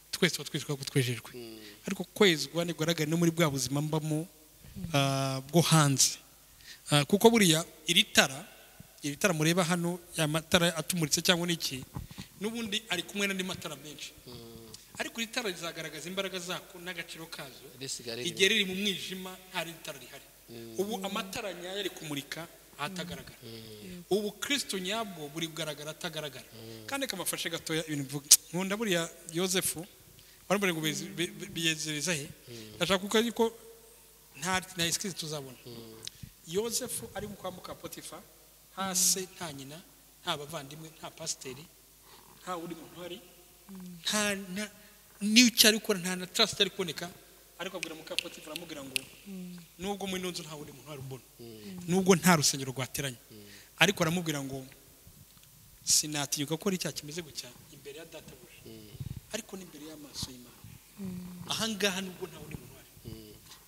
twese tuba twitwa ko twejejwe ariko kwezwa ntigaragare no muri bwa buzima mbamo ah, bwo hanze Ah, kuko buriya iri tara iri tara mureba hano ya matara atumuritse cyangwa n'iki n'ubundi ari kumwe n'andi matara menshi ariko iri tara rizagaragaza imbaraga zako n'agaciro kazo risigara igihe riri mu mwijima nta rindi tara rihari ubu amatara nyayo ari kumurika ahatagaragara ubu kirisito nyabwo buri kugaragara atagaragara kandi kamafashe gatoya ibintu mvuga nkunda buriya yosefu warambara ngo bezi- be- be- biyezereza he ndashaka kuko ariko nta nta esikisi tuzabona yosefu ari mu kwambuka potifa nta se nta nyina nta bavandimwe nta pasiteri nta wundi muntu uhari nta nta- n'icyo ari gukora nta na tarasi itari kuboneka ariko abwira muka potifa aramubwira ngo nubwo muri ino nzu nta wundi muntu uhari ubona nubwo nta rusengero rwateranye ariko aramubwira ngo sinatinyuka gukora icyaha kimeze gutya imbere ya databuja ariko n'imbere y'amaso y'imana ahangaha nubwo nta wundi muntu uhari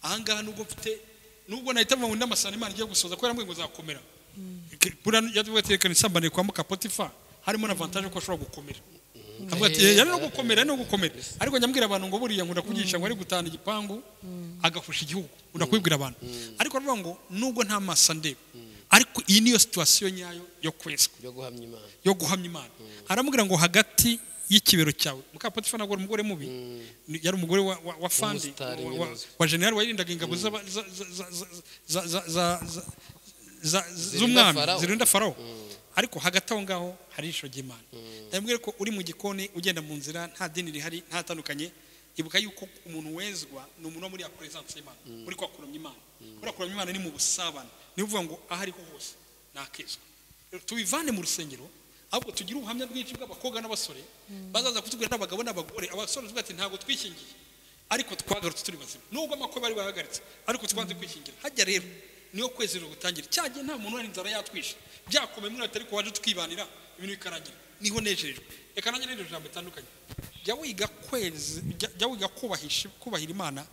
ahangaha nubwo mfite nubwo nahita mu wundi amasano imana igiye gusoza ko yaramubwiye ngo zakomera buriya yavuga ati reka nisambane kwa muka potifa harimo na avantage ko ashobora gukomera avuga ati yari no gukomera yari no gukomera ariko nyamubwira abantu ngo buriya nkunda kubyisha ngo ari gutana igipangu agafusha igihugu nkunda kubibwira abantu ariko aravuga ngo nubwo nta maso andeba ariko iyi niyo situwasiyo nyayo yo kwezwa byo guhamya imana yo guhamya imana aramubwira ngo hagati y'ikibero cyawe mukapotifa ntabwo ari umugore mubi Ni- yari umugore wa, wa, wa fandi Umusitari wa- wa, w'inoze. wa generali wayirindaga ingabo z'aba- za- za- za- za- za- za- za- za- za- Zirinda z'umwami Farawo. zirinda farawo ariko hagati aho ngaho hari ijisho ry'imana ndamubwira ko uri mu gikoni ugenda mu nzira nta dini rihari nta tandukanye ibuka yuko umuntu wezwa ni umuntu wo muri ya peresanse y'imana muri kwa kuramya imana buriya kuramya imana ni mu busabane niyo uvuga ngo aho ariho hose nakezwa Rero tubivane mu rusengero ahubwo tugire ubuhamya bwinshi bw'abakobwa n'abasore bazaza kutubwira n'abagabo n'abagore abasore tuvuga ati ntabwo twishingiye ariko twagarutse turi bazima nubwo amakwe bari bahagaritse ariko twanze kwishingira hajya rero niyo kwezi rero gutangira cya gihe nta muntu wari inzara yatwishe byakomeye muri leta ariko waje tukibanira ibintu bikarangira niho nejejwe reka nanjye n'iryo jambo ritandukanye jya wiga kwezi jya- jya wiga kubahisha kubahira imana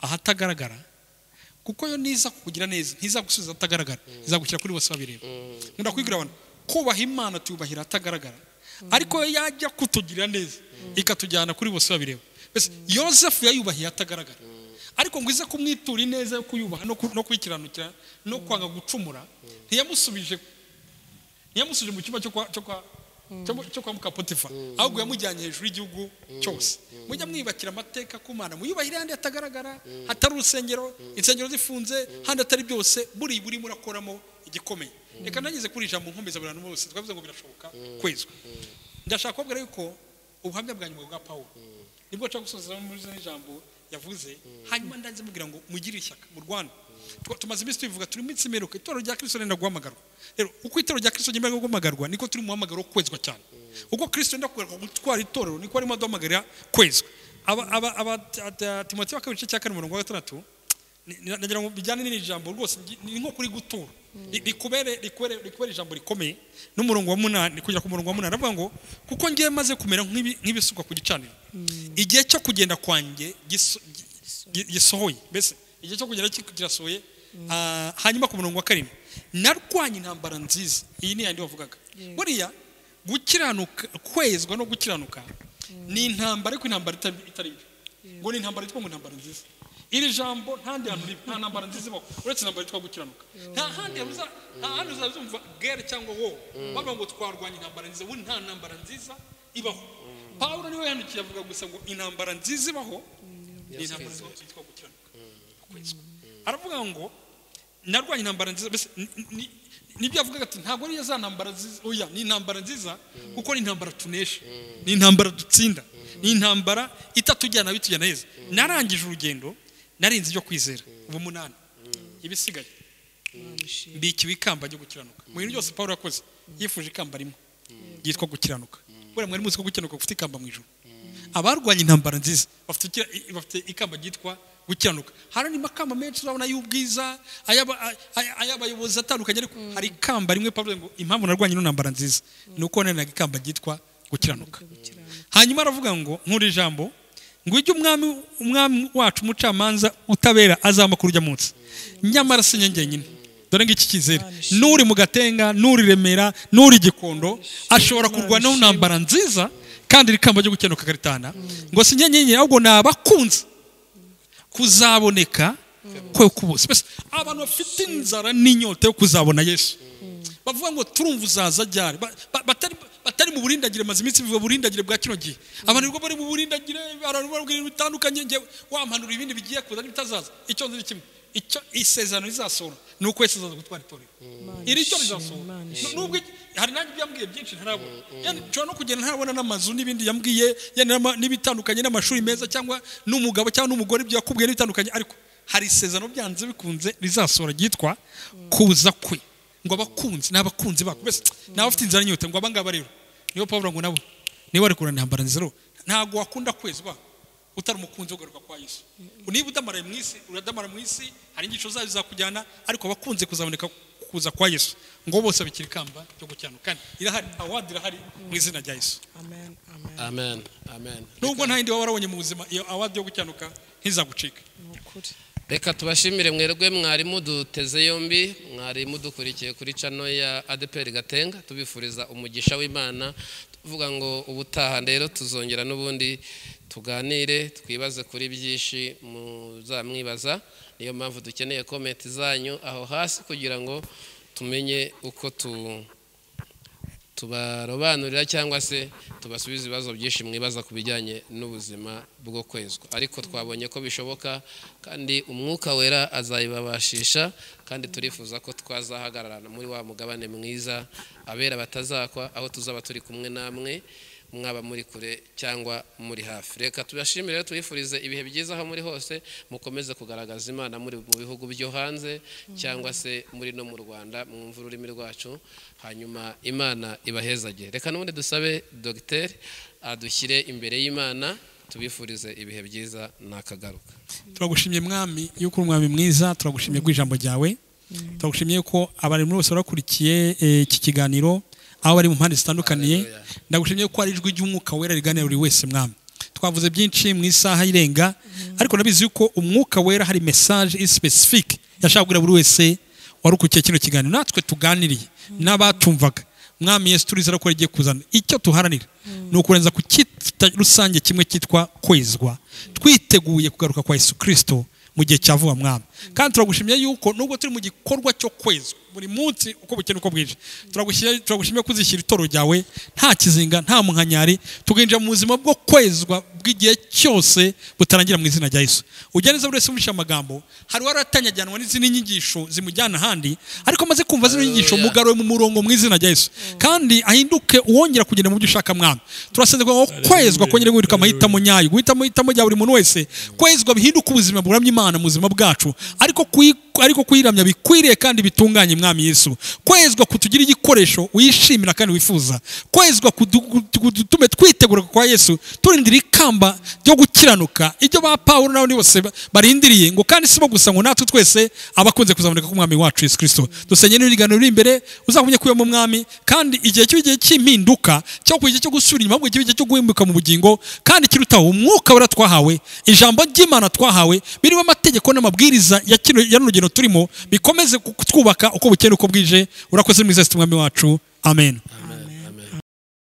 ahatagaragara kuko yo niza kukugira neza ntizagusubiza atagaragara izagushyira kuri bose babireba nkunda kubibwira abantu kubaha imana tuyubahira atagaragara ariko yo yajya kutugira neza ikatujyana kuri bose babireba mbese yosefu yayubahiye atagaragara ariko ngo ize kumwitura ineza yo kuyubaha no ku- no kuyikiranukira no kwanga gucumura ntiyamusubije ntiyamusubije mu cyumba cyo kwa cyo kwa cyo mu- cyo kwa muka potifa ahubwo yamujyanye hejuru y'igihugu cyose mujya mwibakira amateka ku mana muyubahire ahandi hatagaragara hatari urusengero insengero zifunze handi atari byose buri buri murakoramo igikomeye reka nageze kuri ijambo nkomeza abantu bose twavuze ngo birashoboka kwezwa ndashaka kubabwira yuko ubuhamya bwa nyuma bwa pawulo nibwo nshaka gusoza muri zino ijambo yavuze hanyuma ndanze mubwira ngo mugire ishyaka mu rwanda Twa- tumaze iminsi tubivuga turi mu minsi imeruka itorero rya kirisito renda guhamagarwa rero uko itorero rya kirisito ryemera guhamagarwa niko turi mu muhamagaro wo kwezwa cyane uko kirisito yenda kugaruka gutwara itorero niko arimo aduhamagarira kwezwa Aba- aba- aba- ta- ta- timoteyo wa kabiri igice cya kane umurongo wa gatandatu ni- ni- nagira ngo bijyane n'iri jambo rwose ngi- ni nko kuri gutura Ri- rikubere rikubere rikubere ijambo rikomeye n'umurongo wa munani kugera ku murongo wa munani aravuga ngo kuko ngiye maze kumera nk'ibi- nk'ibisukwa ku gicaniro igihe cyo kugenda kwanjye giso- gi- gi- gisohoye mbese igihe cyo kugenda ki- kirasohoye ah, hanyuma ku murongo wa karindwi narwanye intambara nziza iyi ni yandi wavugaga buriya gukiranuka kwezwa no gukiranuka ni intambara ariko intambara itari itari mbi ngo ni intambara yitwa ngo intambara nziza iri jambo nta handi hantu ribi nta ntambara nziza ibaho uretse intambara yitwa gukiranuka nta handi hantu uza- nta handi uzazumva gere cyangwa wowe bavuga ngo twarwanya intambara nziza ubundi nta ntambara nziza ibaho pawulo niwe yandikiye avuga gusa ngo intambara nziza ibaho ni intambara yitwa gukiranuka kwezwa aravuga ngo narwanya intambara nziza mbese ni- ni- nibyo avuga ati ntabwo ariyo za ntambara nziza oya ni intambara nziza kuko ni intambara tunesha ni intambara dutsinda ni intambara itatujyana bitujyana heza narangije urugendo narinze ibyo kwizera ubu munani ibisigaye mbikiwe ikamba ryo gukiranuka mu bintu byose paul yakoze yifuje ikamba rimwe ryitwa gukiranuka buriya mwari muzi ko gukiranuka gufite ikamba mu ijoro abarwanya intambara nziza bafite ikira- i- bafite ikamba ryitwa gukiranuka hari andi makamba menshi urabona y'ubwiza ay'aba- ay- ay- ay'abayobozi atandukanye ariko hari ikamba rimwe paul ngo impamvu narwanya ino ntambara nziza ni uko naniraga ikamba ryitwa gukiranuka hanyuma aravuga ngo nk'uri jambo ngo ujye umwami umwami wacu umucamanza utabera azampa kuri ujya munsi nyamara si njye njyenyine dore ngiki cyizere n'uri mu gatenga n'uri remera n'uri gikondo ashobora kurwana n'intambara nziza kandi iri kamba ryo gukenuka karitana ngo si njye njyenyine ahubwo ni abakunze kuzaboneka kwe kubuze mbese abantu bafite inzara n'inyota yo kuzabona yesu bavuga ngo turumva uzaza ryari Ba- ba- batari batari mu burindagire maze iminsi bivuga burindagire bwa kino gihe abantu nibwo bari mu burindagire barababwira ibintu bitandukanye njye wampanura ibindi bigiye kuza n'ibitazaza icyo nzi ni kimwe icyo isezerano rizasohora ni uko yesu azaza gutwara itorero iri cyo rizasohora Imana Nu- nubwo iki- hari nanjye ibyo yambwiye byinshi ntarabona Yani nshobora no kugenda ntarabona n'amazu n'ibindi yambwiye yani n'ama- n'ibitandukanye n'amashuri meza cyangwa n'umugabo cyangwa n'umugore ibyo yakubwiye n'ibitandukanye ariko hari isezerano byanze bikunze rizasohora ryitwa kuza kwe ngo abakunzi ni abakunzi bako mbese ni abafite inzara n'inyota ngo aba ngaba rero niyo pawuro ngo nabo niba bari kurana intambara nziza rero ntabwo wakunda kwezi ba utari umukunzi wo kugaruka kwa yesu niba udamaraye mu isi uradamara mu isi hari inyigisho zayo zizakujyana ariko abakunze kuzaboneka kuza kwa yesu ngo bose babikira ikamba ryo gukiranuka kandi irahari awadi irahari mu izina rya yesu amen amen amen amen nubwo nta yindi waba warabonye mu buzima iyo awadi yo gukiranuka ntizagucike ni ukuri reka tubashimire mwerwe mwarimu duteze yombi mwarimu dukurikiye kuri cano ya adeperi gatenga tubifuriza umugisha w'imana tuvuga ngo ubutaha rero tuzongera n'ubundi tuganire twibaze kuri byinshi muzamwibaza niyo mpamvu dukeneye komenti zanyu aho hasi kugira ngo tumenye uko tu tubarobanurira cyangwa se tubasubiza ibibazo byinshi mwibaza ku bijyanye n'ubuzima bwo kwezwa ariko twabonye ko bishoboka kandi umwuka wera azabibabashisha kandi turifuza ko twazahagararana muri wa mugabane mwiza abera batazakwa aho tuzaba turi kumwe namwe mwaba muri kure cyangwa muri hafi reka tubashimire rero tubifurize ibihe byiza aho muri hose mukomeze kugaragaza imana muri mu bihugu byo hanze cyangwa se muri no mu rwanda mwumva ururimi rwacu hanyuma imana ibahezagire reka n'ubundi dusabe dogiteri adushyire imbere y'imana tubifurize ibihe byiza nakagaruka turagushimye mwami yuko uri umwami mwiza turagushimye rw'ijambo ryawe turagushimye ko abantu bose barakurikiye eh, iki kiganiro aho bari mu mpande zitandukaniye ndagushimye ko ari ijwi ry'umwuka wera riganira buri wese mwami twavuze byinshi mu isaha irenga ariko nabizi yuko umwuka wera hari mesaje iri specific yashaka kubwira buri wese warukurikiye kino kiganiro natwe tuganiriye n'abatumvaga mwami yesu turizera ko rigiye kuzana icyo tuharanira ni ukurenza ku cyita rusange kimwe cyitwa kwezwa twiteguye kugaruka kwa yesu kirisito mu gihe cya vuba mwami kandi turagushimye yuko nubwo turi mu gikorwa cyo kwezwa buri munsi uko bukeye uko bwije turagushimye turagushimye ko uzishyira itoro ryawe nta kizinga nta muhanyari tukinjira mu buzima bwo kwezwa bw'igihe cyose butarangira mu izina rya yesu ujya neza buri wese wumvise amagambo hari uwaratanyajyanwa n'izindi nyigisho zimujyana ahandi ariko amaze kumva zino nyigisho Hallelujah. umugaruye mu murongo mu izina rya yesu kandi ahinduke uwongera kugenda mu byo ushaka mwami turasenze ngo kwezwa kongere guhinduka amahitamo nyayo guhitamo ihitamo rya buri muntu wese kwezwa bihinduke ubuzima buramya imana mu buzima bwacu ariko kuyi- ariko kuyiramya bikwiriye kandi bitunganye mwami yesu kwezwa kutugira igikoresho wishimira kandi wifuza kwezwa kudu- kudu- kudutume twitegura kwa yesu turindira ikamba ryo gukiranuka ibyo ba pawulo n'abandi bose ba- barindiriye ngo kandi si bo gusa ngo natwe twese abakunze kuzaboneka k'umwami wacu yesu kirisito dusenge n'ibiganiro biri imbere uzakumye kuyamo umwami kandi igihe cy'igihe cy'impinduka cyangwa ku gihe cyo gusubira inyuma ahubwo igihe cyo guhinduka mu bugingo kandi kirutaho umwuka wera twahawe ijambo ry'imana twahawe birimo amategeko n'amabwiriza ya kino ya runo rugendo turimo bikomeze kutwubaka uko bukeye uko bwije urakoze mwiza yesu mwami wacu amen